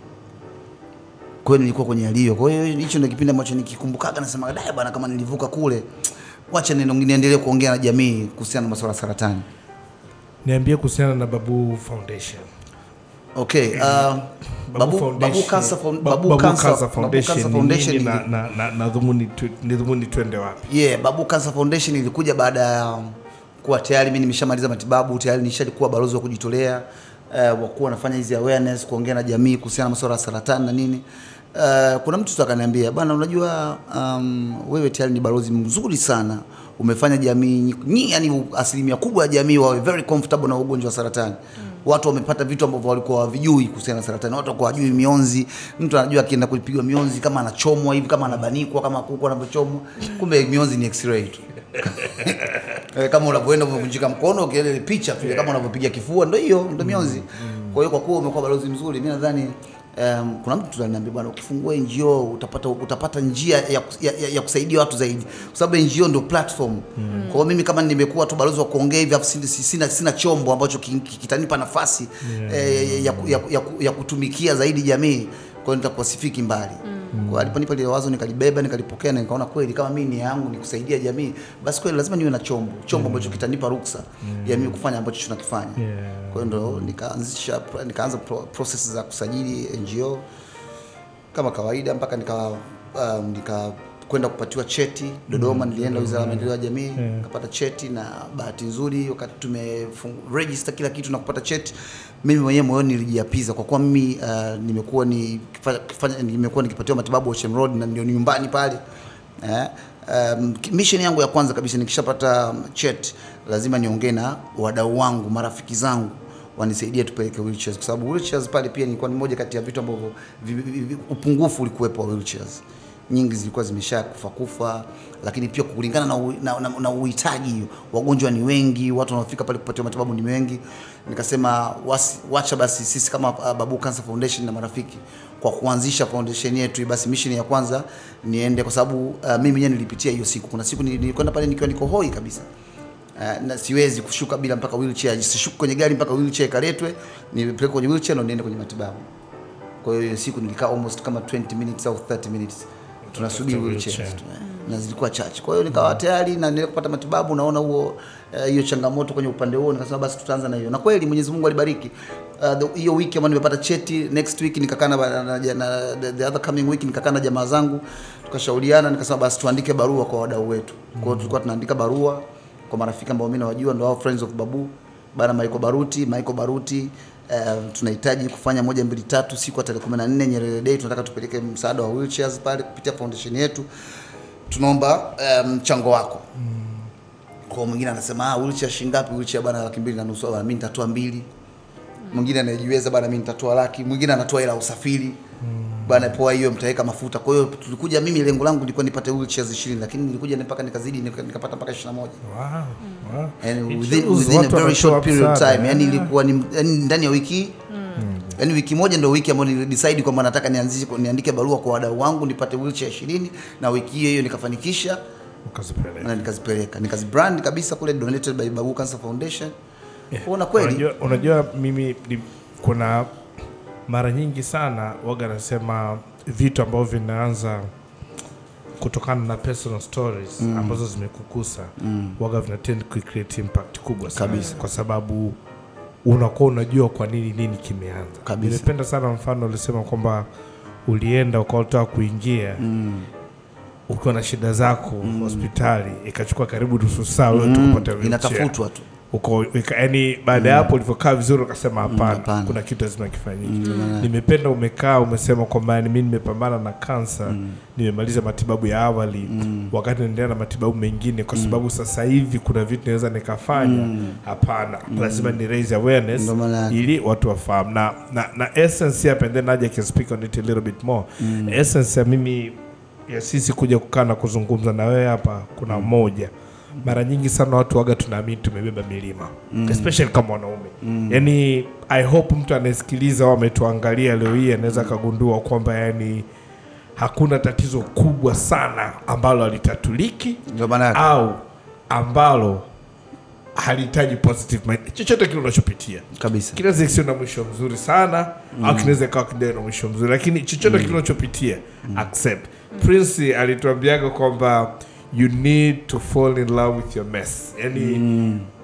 kwa hiyo nilikuwa kwenye hali hiyo kwa hiyo hicho ndio kipindi ambacho nikikumbukaga nasema dai bwana kama nilivuka kule wacha neno- niendelee kuongea na jamii kuhusiana na masuala ya saratani niambie kuhusiana na babu foundation Okay, uh, Babu, Foundation- Babu Cancer Foun- Ba- Babu Babu Cancer- Cancer Babu Foundation Cancer ni Foundation nini na, ili- na, na, na dhumuni tu- ni dhumuni twende wapi Yeah, Babu Cancer Foundation ilikuja baada ya kuwa tayari mimi nimeshamaliza matibabu, tayari nishalikuwa balozi wa kujitolea uh, wa kuwa nafanya hizi awareness, kuongea na jamii kuhusiana na masuala ya saratani na nini. Uh, kuna mtu tu akaniambia bwana, unajua um, wewe tayari ni balozi mzuri sana, umefanya jamii nyingi, yani asilimia kubwa ya jamii wawe very comfortable na ugonjwa wa saratani watu wamepata vitu ambavyo walikuwa hawavijui kuhusiana na saratani. Watu walikuwa hawajui mionzi. Mtu anajua akienda kupigwa mionzi kama anachomwa hivi, kama anabanikwa, kama kuku anavyochomwa, kumbe mionzi ni x-ray tu. Eh, kama unavyoenda umevunjika mkono, ukienda ile picha tu, kama unavyopiga kifua, ndio hiyo, ndio mionzi. Kwa hiyo kwa kuwa umekuwa balozi mzuri, mimi nadhani Um, kuna mtu ananiambia bwana, ukifungua NGO utapata utapata njia ya, ya, ya, ya kusaidia watu zaidi, kwa sababu NGO ndio platform. Kwa hiyo mimi kama nimekuwa tu balozi wa kuongea hivi, afu sina, sina, sina chombo ambacho ki- ki- kitanipa nafasi eh, ya, ya, ya, ya kutumikia zaidi jamii, kwa hiyo nitakuwa sifiki mbali. Kwa hiyo aliponipa ile wazo nikalibeba, nikalipokea na nikaona kweli kama mimi nia yangu ni kusaidia jamii, basi kweli lazima niwe na chombo, chombo ambacho kitanipa ruksa ya mimi kufanya ambacho tunakifanya. Yeah. Kwa hiyo ndo nikaanzisha nikaanza pro, process za kusajili NGO kama kawaida mpaka nika um, nika kwenda kupatiwa cheti Dodoma. Nilienda Wizara ya Maendeleo ya Jamii nikapata cheti, na bahati nzuri wakati tumeregister kila kitu na kupata cheti, mimi mwenyewe moyoni nilijiapiza kwa kuwa mimi uh, nimekuwa ni kifanya, nimekuwa nikipatiwa matibabu Ocean Road na ndio nyumbani pale eh, um, mission yangu ya kwanza kabisa nikishapata um, cheti lazima niongee na wadau wangu, marafiki zangu wanisaidie tupeleke wheelchairs kwa sababu wheelchairs pale pia nilikuwa ni moja kati ya vitu ambavyo vi- vi- vi- upungufu ulikuwepo wa wheelchairs nyingi zilikuwa zimesha kufa kufa, lakini pia kulingana na, u- na, na, na uhitaji, wagonjwa ni wengi, watu wanaofika pale kupatiwa matibabu ni wengi. Nikasema wasi, wacha basi sisi kama uh, Babu Cancer Foundation na marafiki kwa kuanzisha foundation yetu, basi mission ya kwanza niende, kwa sababu uh, mimi mwenyewe nilipitia hiyo siku. Kuna siku nili- nilikwenda pale nikiwa niko hoi kabisa Uh, na siwezi kushuka bila mpaka wheelchair, sishuki kwenye gari mpaka wheelchair ikaletwe, nipeleke kwenye wheelchair ndo niende kwenye matibabu. Kwa hiyo hiyo siku nilikaa almost kama 20 minutes au 30 minutes tunasubiri Wheelchair. wheelchairs tu, eh, na zilikuwa chache. Kwa hiyo nikawa tayari na nile kupata matibabu, naona huo eh, hiyo changamoto kwenye upande huo, nikasema basi tutaanza na hiyo, na kweli Mwenyezi Mungu alibariki. Uh, the- hiyo wiki ambayo nimepata cheti, next week nikakaa na, na, na, na the, the other coming week nikakaa na jamaa zangu tukashauriana, nikasema basi tuandike barua kwa wadau wetu. Kwa hiyo tulikuwa tunaandika barua kwa marafiki ambao mimi nawajua, ndio hao friends of Babu bana Michael Baruti, Michael Baruti Uh, tunahitaji kufanya moja mbili tatu siku ya tarehe 14 Nyerere Day, tunataka tupeleke msaada wa wheelchairs pale kupitia foundation yetu, tunaomba eh, mchango wako. Kwa mwingine anasema ah, wheelchair shilingi ngapi? Wheelchair bana laki mbili na nusu, bana mimi nitatoa mbili. Mwingine anayejiweza bana mimi nitatoa laki, mwingine anatoa hela ya usafiri bana, poa hiyo mtaweka mafuta. Kwa hiyo tulikuja, mimi lengo langu lilikuwa nipate wheelchairs 20 lakini nilikuja mpaka nikazidi nika- nikapata mpaka 21 wow. Wow. yani It within, shows within a watu very wanatoa short period of msaada, time yani yeah. ilikuwa ni yani ndani ya wiki yani wiki moja ndio wiki ambayo nilidecide kwamba nataka nianzishe niandike barua kwa wadau wangu nipate wheelchair 20 na wiki hiyo hiyo nikafanikisha Ukazipeleka. na nikazipeleka nikazibrand kabisa kule donated by Babu Cancer Foundation kuona kweli Unajua, unajua mimi ni, kuna mara nyingi sana waga nasema vitu ambavyo vinaanza kutokana na personal stories ambazo zimekukusa waga vina tend ku create impact kubwa sana Kabisa. kwa sababu unakuwa unajua kwa nini nini kimeanza. Kabisa. Nimependa sana mfano ulisema kwamba ulienda ukataka kuingia ukiwa na shida zako hospitali ikachukua karibu nusu saa wewe tu kupata wheelchair inatafutwa tu uko yani baada ya hapo ulivyokaa vizuri ukasema hapana hapana. kuna kitu lazima kifanyike nimependa umekaa umesema kwamba yani mi nimepambana na kansa nimemaliza matibabu ya awali wakati naendelea na matibabu mengine kwa sababu sasa hivi kuna vitu naweza nikafanya hapana lazima ni raise awareness Ndio maana yake. ili watu wafahamu na, na, na essence hapa and then Nadia can speak on it a little bit more essence ya mimi ya sisi kuja kukaa na kuzungumza na wewe hapa kuna moja mara nyingi sana watu waga tunaamini tumebeba milima especially kama wanaume yani i hope mtu anayesikiliza au ametuangalia leo hii anaweza akagundua kwamba yani hakuna tatizo kubwa sana ambalo halitatuliki ndio maana yake. au ambalo halihitaji positive mind chochote kile unachopitia kabisa kinaweza kisiwe na mwisho mzuri sana au kinaweza ikawa kidogo na mwisho mzuri lakini chochote kile unachopitia accept prince alituambiaga kwamba you need to fall in love with your mess yani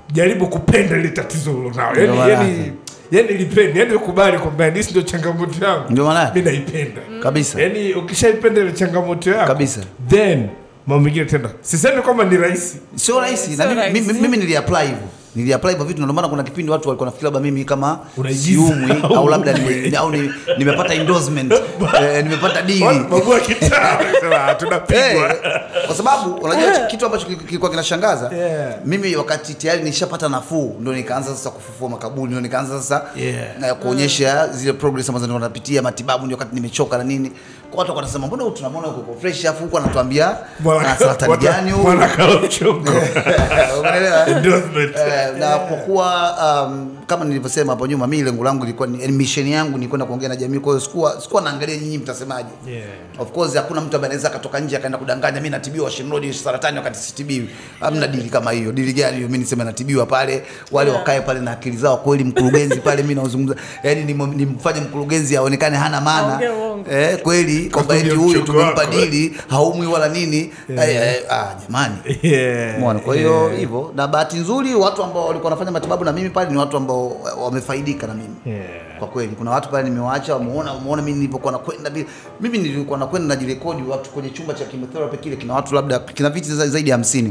jaribu kupenda ile tatizo ulonao Ndio yani, maana yani, yake. yani lipende yani ukubali kwamba yani hisi ndio changamoto yangu Ndio maana yake. mi naipenda Kabisa. yani ukishaipenda ile changamoto yako Kabisa. then mambo mengine tena sisemi kwamba ni rahisi sio rahisi na Sio mimi, rahisi. mimi, mimi niliapply hivyo niliapply hivyo vitu na ndio maana kuna kipindi watu walikuwa nafikiri labda mimi kama Unaigiza. siumwi au labda nime, au ni- nimepata endorsement eh, nimepata deal babu wa kitaa wanasema, tunapigwa Eh, kwa sababu unajua kitu ambacho kili- kilikuwa kinashangaza Yeah. mimi wakati tayari nishapata nafuu ndo nikaanza sasa kufufua makaburi ndo nikaanza sasa Yeah. eh, kuonyesha zile progress ambazo nilikuwa napitia matibabu ndio wakati nimechoka na nini kwa watu wanasema mbona huyu tunamwona uko uko fresh afu huko anatuambia ana saratani gani huyu mwana kala mchongo umeelewa endorsement Eh, na kwa kuwa um, kama nilivyosema hapo nyuma mimi lengo langu ilikuwa ni mission yangu ni kwenda kuongea na jamii kwa hiyo sikuwa sikuwa naangalia nyinyi mtasemaje Yeah. of course hakuna mtu ambaye anaweza akatoka nje akaenda kudanganya mimi natibiwa Ocean Road saratani wakati sitibiwi hamna dili kama hiyo dili gani hiyo mimi niseme natibiwa pale wale wakae pale na akili zao kweli mkurugenzi pale mimi naozungumza yani nim- nimfanye mkurugenzi aonekane hana maana Aongee uongo. eh kweli kwamba eti Katumia huyu mchongo tumempa wako. dili haumwi wala nini eh, eh, ah jamani Yeah. Umeona? Kwa hiyo hivyo, na bahati nzuri watu ambao walikuwa wanafanya matibabu na mimi pale ni watu ambao wamefaidika na mimi Yeah. kwa kweli. Kuna watu pale nimewaacha, wameona wameona mimi nilipokuwa nakwenda vile. Mimi nilikuwa nakwenda najirekodi watu kwenye chumba cha chemotherapy kile kina watu labda kina viti za- zaidi ya hamsini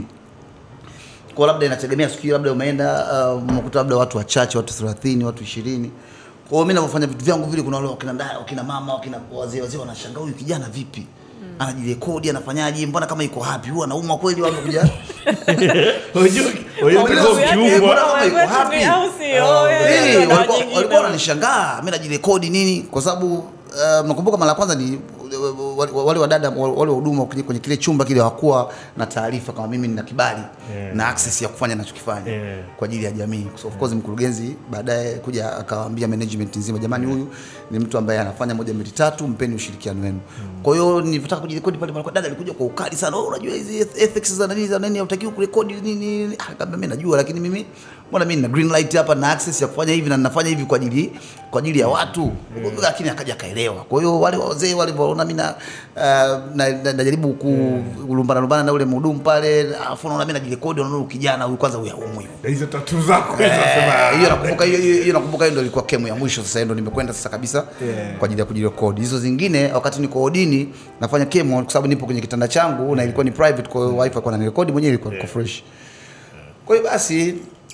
kwa labda inategemea siku hiyo, labda umeenda uh, umekuta labda watu wachache, watu 30, watu 20. Kwa hiyo mimi ninavyofanya vitu vyangu vile, kuna wale wakina dada, wakina mama, wakina wazee wazee wanashangaa huyu kijana vipi? Anajirekodi, anafanyaje? Mbona kama iko happy? Huwa anaumwa kweli au amekuja? Unajua- unajua Mambo utakuwa yake, ukiumwa. mbona kama iko Wetu happy? ni au sio? Eh, Wewe, ndio walikuwa nyingine. walikuwa wananishangaa mimi najirekodi nini kwa sababu uh, nakumbuka mara ya kwanza ni wale- wale wadada wale wahuduma kwenye kwenye kile chumba kile hawakuwa na taarifa kama mimi nina kibali Yeah. na access ya kufanya ninachokifanya Yeah. kwa ajili ya jamii so of course mkurugenzi baadaye kuja akawaambia management nzima jamani huyu ni mtu ambaye anafanya moja mbili tatu mpeni ushirikiano wenu kwa hiyo nilipotaka kujirekodi pale pale dada alikuja kwa ukali sana oh, unajua hizi ethics za nani za nani hautakiwi kurekodi nini nini ah kama mimi najua lakini mimi mbona mimi nina green light hapa na access ya kufanya hivi na ninafanya hivi kwa ajili kwa ajili ya watu lakini akaja akaelewa kwa hiyo wale wazee wale waona mimi na uh, na- na- najaribu ku- kulumbana lumbana na ule mhudumu pale afu naona mimi najirekodi naona huyu kijana huyu kwanza huyu haumwi hizo tatu zako hizo Eh, nasema, hiyo nakumbuka hiyo hiyo hiyo nakumbuka hiyo ndio ilikuwa kemu ya mwisho sasa hiyo ndio nimekwenda sasa kabisa Yeah. kwa ajili ya kujirekodi hizo zingine wakati niko odini nafanya kemo kwa sababu nipo kwenye kitanda changu na ilikuwa ni private kwa hiyo wife alikuwa ananirekodi mwenyewe ilikuwa iko fresh kwa hiyo basi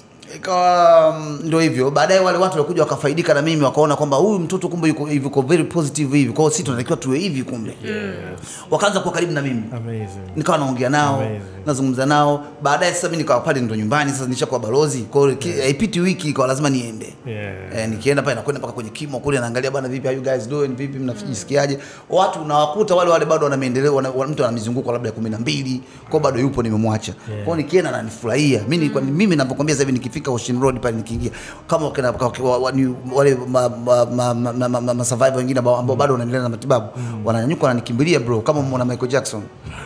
ikawa mm, ndio hivyo baadaye wale watu walikuja wakafaidika na mimi wakaona kwamba huyu mtoto kumbe yuko hivi yuko very positive hivi kwa hiyo sisi tunatakiwa tuwe hivi kumbe wakaanza kuwa karibu na mimi Amazing. nikawa naongea nao Amazing. nazungumza nao baadaye sasa mi nikawa pale ndo nyumbani sasa nishakuwa balozi kwa hiyo ki- haipiti wiki ikawa lazima niende Yeah. Eh, nikienda pale nakwenda mpaka kwenye kimo kule naangalia bana vipi how you guys doing vipi mnajisikiaje watu unawakuta wale wale bado wana maendeleo wana, wana- mtu ana mizunguko labda ya kumi na mbili kwao bado yupo nimemwacha Yeah. kwao nikienda nanifurahia mi nilikuwa- mimi napokwambia sasa hivi nikifika Ocean Road pale nikiingia kama wakina, wa- wa- ni- wale ma, ma, ma, ma, ma, ma, ma survivor wengine ambao ambao bado wanaendelea na matibabu wananyanyuka wananikimbilia bro kama mwana Michael Jackson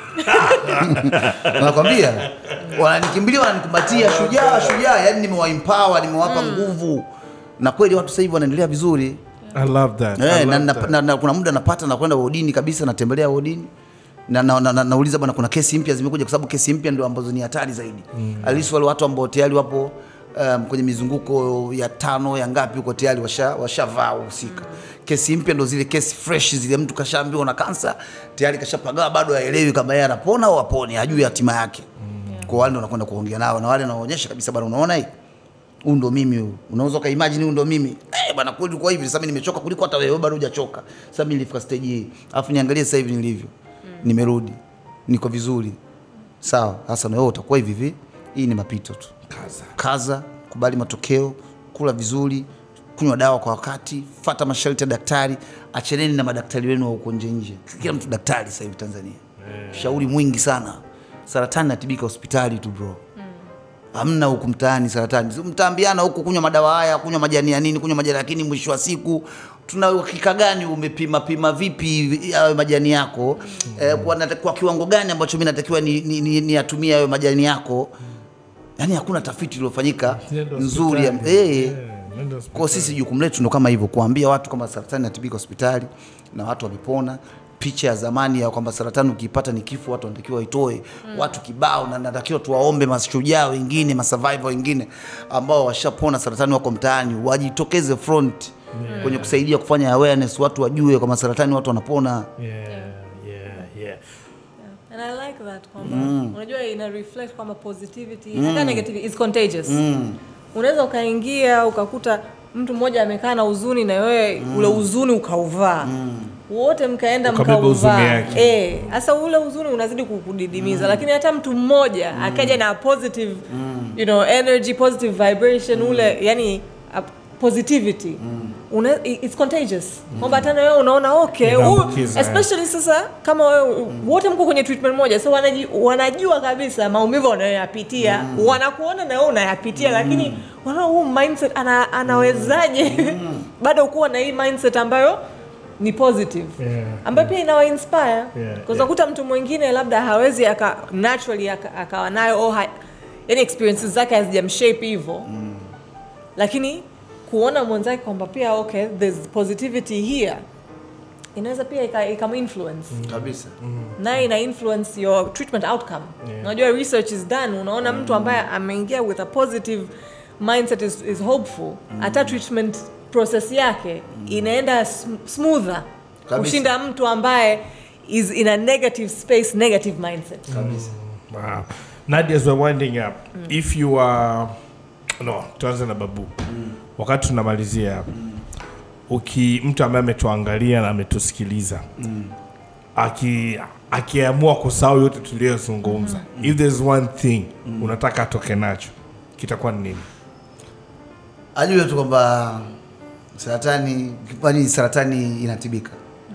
nakwambia wananikimbilia wananikumbatia shujaa shujaa yani nimewaempower nimewapa nguvu na kweli watu sasa hivi wanaendelea vizuri I love that. I eh, love na, na, that. na, na, kuna muda napata nakwenda wodini kabisa natembelea wodini na, na, na, na, nauliza bwana kuna kesi mpya zimekuja kwa sababu kesi mpya ndio ambazo ni hatari zaidi mm. alisi wale watu ambao tayari wapo um, kwenye mizunguko ya tano ya ngapi huko tayari washavaa washa washavaa wahusika kesi mpya ndo zile kesi fresh zile mtu kashaambiwa na kansa tayari kashapagawa bado haelewi kama yeye anapona au apone hajui hatima yake kwa wale ndo nakwenda kuongea nao na wale nawaonyesha kabisa bwana unaona hii huu ndo mimi huu unaweza ukaimagine huu ndo mimi eh bwana kweli kwa hivi sasa mimi nimechoka kuliko hata wewe bado hujachoka sasa mimi nilifika stage hii alafu niangalie sasa hivi nilivyo nimerudi niko vizuri sawa sasa na wewe utakuwa hivi hivi hii ni mapito tu Kaza. kaza kubali matokeo kula vizuri kunywa dawa kwa wakati fata masharti ya daktari acheneni na madaktari wenu wa huko nje nje kila mtu daktari sasa hivi tanzania shauri mwingi sana saratani natibika hospitali tu bro hamna huku mtaani saratani Si mtaambiana huku kunywa madawa haya kunywa majani ya nini kunywa majani lakini mwisho wa siku tuna uhakika gani umepima pima vipi hayo majani yako eh, kwa, nata- kwa kiwango gani ambacho mi natakiwa niyatumie ni, ni, niyatumie hayo majani yako yaani hakuna tafiti iliyofanyika Nenda nzuri ya, hospitali. eh, Yeah, nenda hospitali. kwa sisi jukumu letu ndo kama hivyo kuambia watu kama saratani inatibika hospitali na watu wamepona picha ya zamani ya kwamba saratani ukiipata ni kifo, watu wanatakiwa waitoe watu kibao, na natakiwa tuwaombe mashujaa wengine masurvivor wengine ambao washapona saratani wako mtaani wajitokeze front kwenye kusaidia kufanya awareness, watu wajue kwamba saratani watu wanapona. Yeah, yeah, yeah. And I like that kwamba unajua ina reflect kwamba positivity hata negativity is contagious. Unaweza ukaingia ukakuta mtu mmoja amekaa na huzuni na wewe ule huzuni ukauvaa. Wote mkaenda Ukabeba huzuni mkauvaa. yake. Eh, sasa ule huzuni unazidi kukudidimiza lakini hata mtu mmoja akaja na positive you know energy positive vibration ule yani a positivity Una, i- it's contagious kwamba hata na wewe unaona okay huyu- Inaambukiza, eh. especially sasa kama wewe wote mko kwenye treatment moja so wanaji, wanajua kabisa maumivu wanayoyapitia wanakuona na wewe unayapitia lakini wanaona huu mindset ana, anawezaje bado kuwa na hii mindset ambayo ni positive Yeah. ambayo pia inawa inspire Yeah, yeah, unakuta mtu mwingine labda hawezi aka, naturally aka- akawa nayo au ha, yani experiences zake hazijamshape hivyo lakini kuona mwenzake kwamba pia okay there's positivity here inaweza pia ika- ikaminfluence Kabisa. naye ina influence your treatment outcome unajua research is done unaona mtu ambaye ameingia with a positive mindset is, is hopeful hata treatment process yake inaenda sm- smoother Kabisa. kushinda mtu ambaye is in a negative space negative mindset Kabisa. Wow. Nadia, as we're winding up, if you are no, tuanze na babu. Wakati tunamalizia hapa. Uki mtu ambaye ametuangalia na ametusikiliza. Aki akiamua kusahau yote tuliyozungumza. If there's one thing unataka atoke nacho, kitakuwa ni nini? ajue tu kwamba saratani kwani saratani inatibika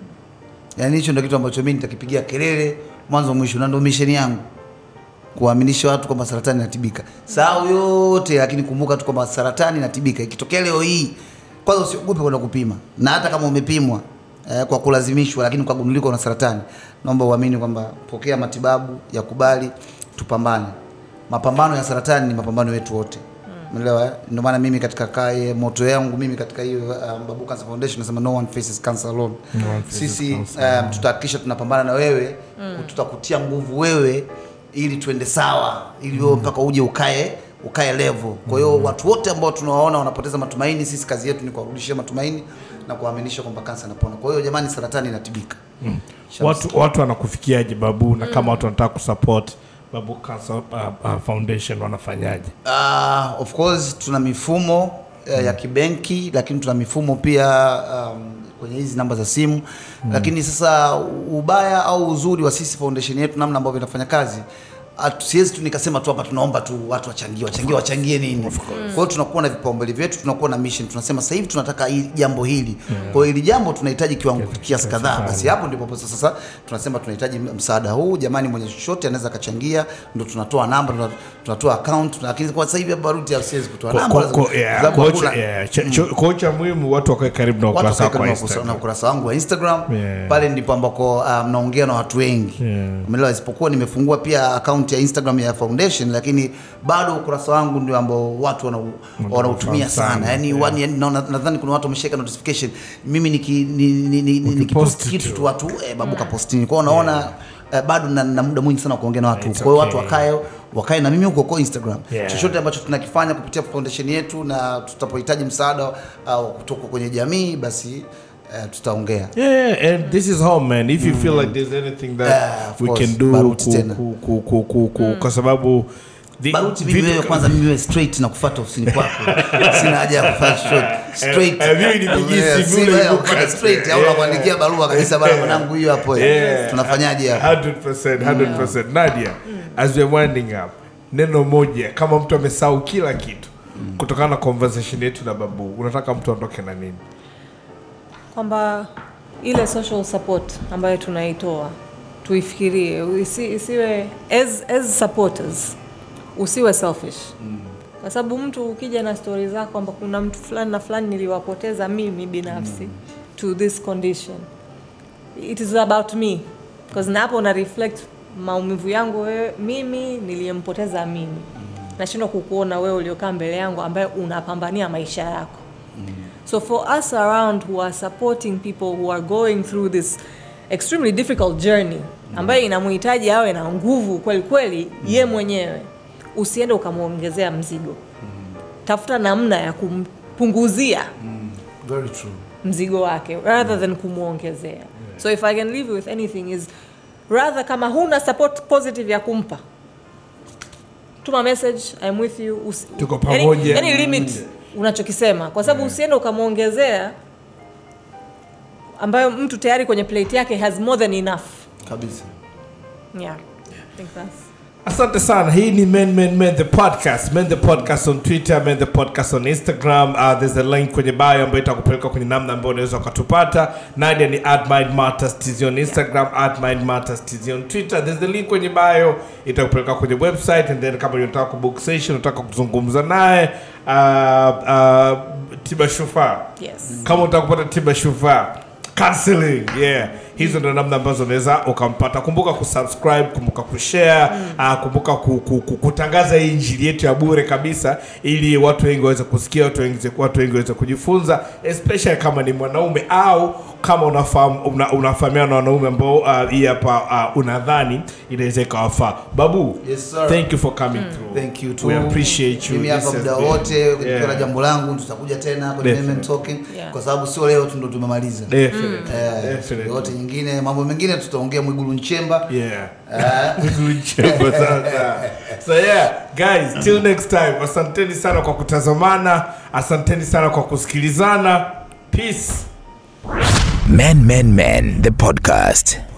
yaani hicho ndio kitu ambacho mimi nitakipigia kelele mwanzo mwisho na ndio misheni yangu kuwaaminisha watu kwamba saratani inatibika sahau yote lakini kumbuka tu kwamba saratani inatibika ikitokea leo hii kwanza usiogope kwenda kupima na hata kama umepimwa eh, kwa kulazimishwa lakini ukagundulika una saratani naomba uamini kwamba pokea matibabu yakubali tupambane mapambano ya saratani ni mapambano yetu wote Umeelewa? eh? Ndio maana mimi katika kae moto yangu mimi katika hiyo um, Babu Cancer Foundation nasema no one faces cancer alone. one faces Sisi cancer um, tutahakikisha tunapambana na wewe, tutakutia nguvu wewe ili tuende sawa, ili wewe mpaka uje ukae ukae level. Kwa hiyo watu wote ambao tunawaona wanapoteza matumaini, sisi kazi yetu ni kuwarudishia matumaini na kuwaaminisha kwamba kansa inapona. Kwa hiyo jamani, saratani inatibika. Shams. Watu watu wanakufikiaje babu na kama watu wanataka kusupport Babu Cancer uh, uh, Foundation wanafanyaje? Uh, of course tuna mifumo uh, ya kibenki lakini tuna mifumo pia um, kwenye hizi namba za simu lakini sasa ubaya au uzuri wa sisi foundation yetu namna ambavyo inafanya kazi hatu- siwezi tu nikasema tu hapa tunaomba tu watu wachangie wachangie wachangie nini kwa hiyo tunakuwa na vipaumbele vyetu tunakuwa na mission tunasema sasa hivi tunataka hili jambo hili kwa hiyo hili jambo tunahitaji kiwango kiasi kadhaa basi hapo ndipo sasa sasa tunasema tunahitaji msaada huu jamani mwenye chochote anaweza akachangia ndo tunatoa namba tuna- tunatoa account lakini kwa sasa hivi hapa baruti siwezi kutoa Ko- namba ko- lazima- ko- yeah, sababu kocha- hakuna- yeah, cha- cho- kocha muhimu watu wakae karibu na watu ukurasa wako wakae wa karibu na ukurasa- na Instagram. ukurasa wangu wa Instagram Yeah. pale ndipo ambako uh, mnaongea na watu wengi Yeah. umeelewa isipokuwa nimefungua pia account ya Instagram ya foundation lakini bado ukurasa wangu ndio ambao watu wanau- wanautumia sana, sana yani yeah. wani- yani naona- nadhani kuna watu wameshika notification mimi niki- ni- ni- ni- ni- nikipost Ukipost kitu tu. tu watu eh, babu kapostini kwao unaona eh, bado na, na muda mwingi sana wa kuongea na watu It's kwa hiyo okay. watu wakae wakae na mimi huko kwa Instagram Yeah. chochote ambacho tunakifanya kupitia foundation yetu na tutapohitaji msaada uh, kutoka kwenye jamii basi uh, tutaongea Yeah, yeah, and this is home man. If you feel like there's anything that Yeah, of we course. can do Baruti ku, tena. ku, ku, ku, ku, ku, kwa sababu the- baruti mimi vitu- wewe kwanza mimi wewe straight na kufuata ofisini kwako sina haja ya kufanya short straight Eh, eh, mimi nipigie Eh, simu sina ule haja ya yuko kufuata kazi. straight au Yeah. nakuandikia barua kabisa bana mwanangu hiyo hapo eh. Yeah. tunafanyaje hapa 100%, 100%. Nadia, as we're winding up, neno moja kama mtu amesahau kila kitu kutokana na conversation yetu na babu, unataka mtu aondoke na nini? kwamba ile social support ambayo tunaitoa tuifikirie isi, isiwe as, as supporters usiwe selfish kwa sababu mtu ukija na stori zako kwamba kuna mtu fulani na fulani niliwapoteza mimi binafsi to this condition it is about me because na hapo na reflect maumivu yangu wewe mimi niliyempoteza mimi nashindwa kukuona wewe uliokaa mbele yangu ambaye unapambania maisha yako So for us around who are supporting people who are going through this extremely difficult journey ambayo inamhitaji awe na nguvu kweli kweli ye mwenyewe usiende ukamwongezea mzigo tafuta namna ya kumpunguzia Very true. mzigo wake rather than kumwongezea so if i can leave you with anything is rather kama huna support positive ya kumpa tuma message I'm with you usi, Tuko yani- pamoja. yani limit unachokisema kwa sababu usiende ukamwongezea ambayo mtu tayari kwenye plate yake has more than enough Kabisa. yeah I think that's asante sana hii ni men men men the podcast men the podcast on twitter men the podcast on instagram uh, there's a link kwenye bio ambayo itakupeleka kwenye namna ambayo unaweza ukatupata nadia ni at mind matters tz on instagram at mind matters tz on twitter there's the link kwenye bio itakupeleka kwenye website and then kama unataka kubook session unataka kuzungumza naye uh, uh, tiba shufaa yes kama unataka kupata tiba shufaa counseling yeah hizo ndo namna ambazo unaweza ukampata kumbuka kusubscribe kumbuka kushare mm. uh, kumbuka ku, ku, ku, kutangaza hii injili yetu ya bure kabisa ili watu wengi waweze kusikia watu wengi watu wengi waweze kujifunza especially kama ni mwanaume au kama unafahamu una, unafahamiana na wanaume ambao uh, hii hapa uh, unadhani inaweza ikawafaa babu Yes, sir. thank you for coming through Thank you too. we appreciate you Mimi This hapa has muda been- wote Yeah. nikiwa na jambo langu tutakuja tena kwenye Definitely. Women Talking Yeah. kwa sababu sio leo tu ndo tumemaliza. Definitely. Eh, Definitely. yote nyingine mambo mengine tutaongea Mwigulu Nchemba. Yeah. Tulichemba sasa. so yeah guys till next time asanteni sana kwa kutazamana asanteni sana kwa kusikilizana peace Men Men Men, the podcast.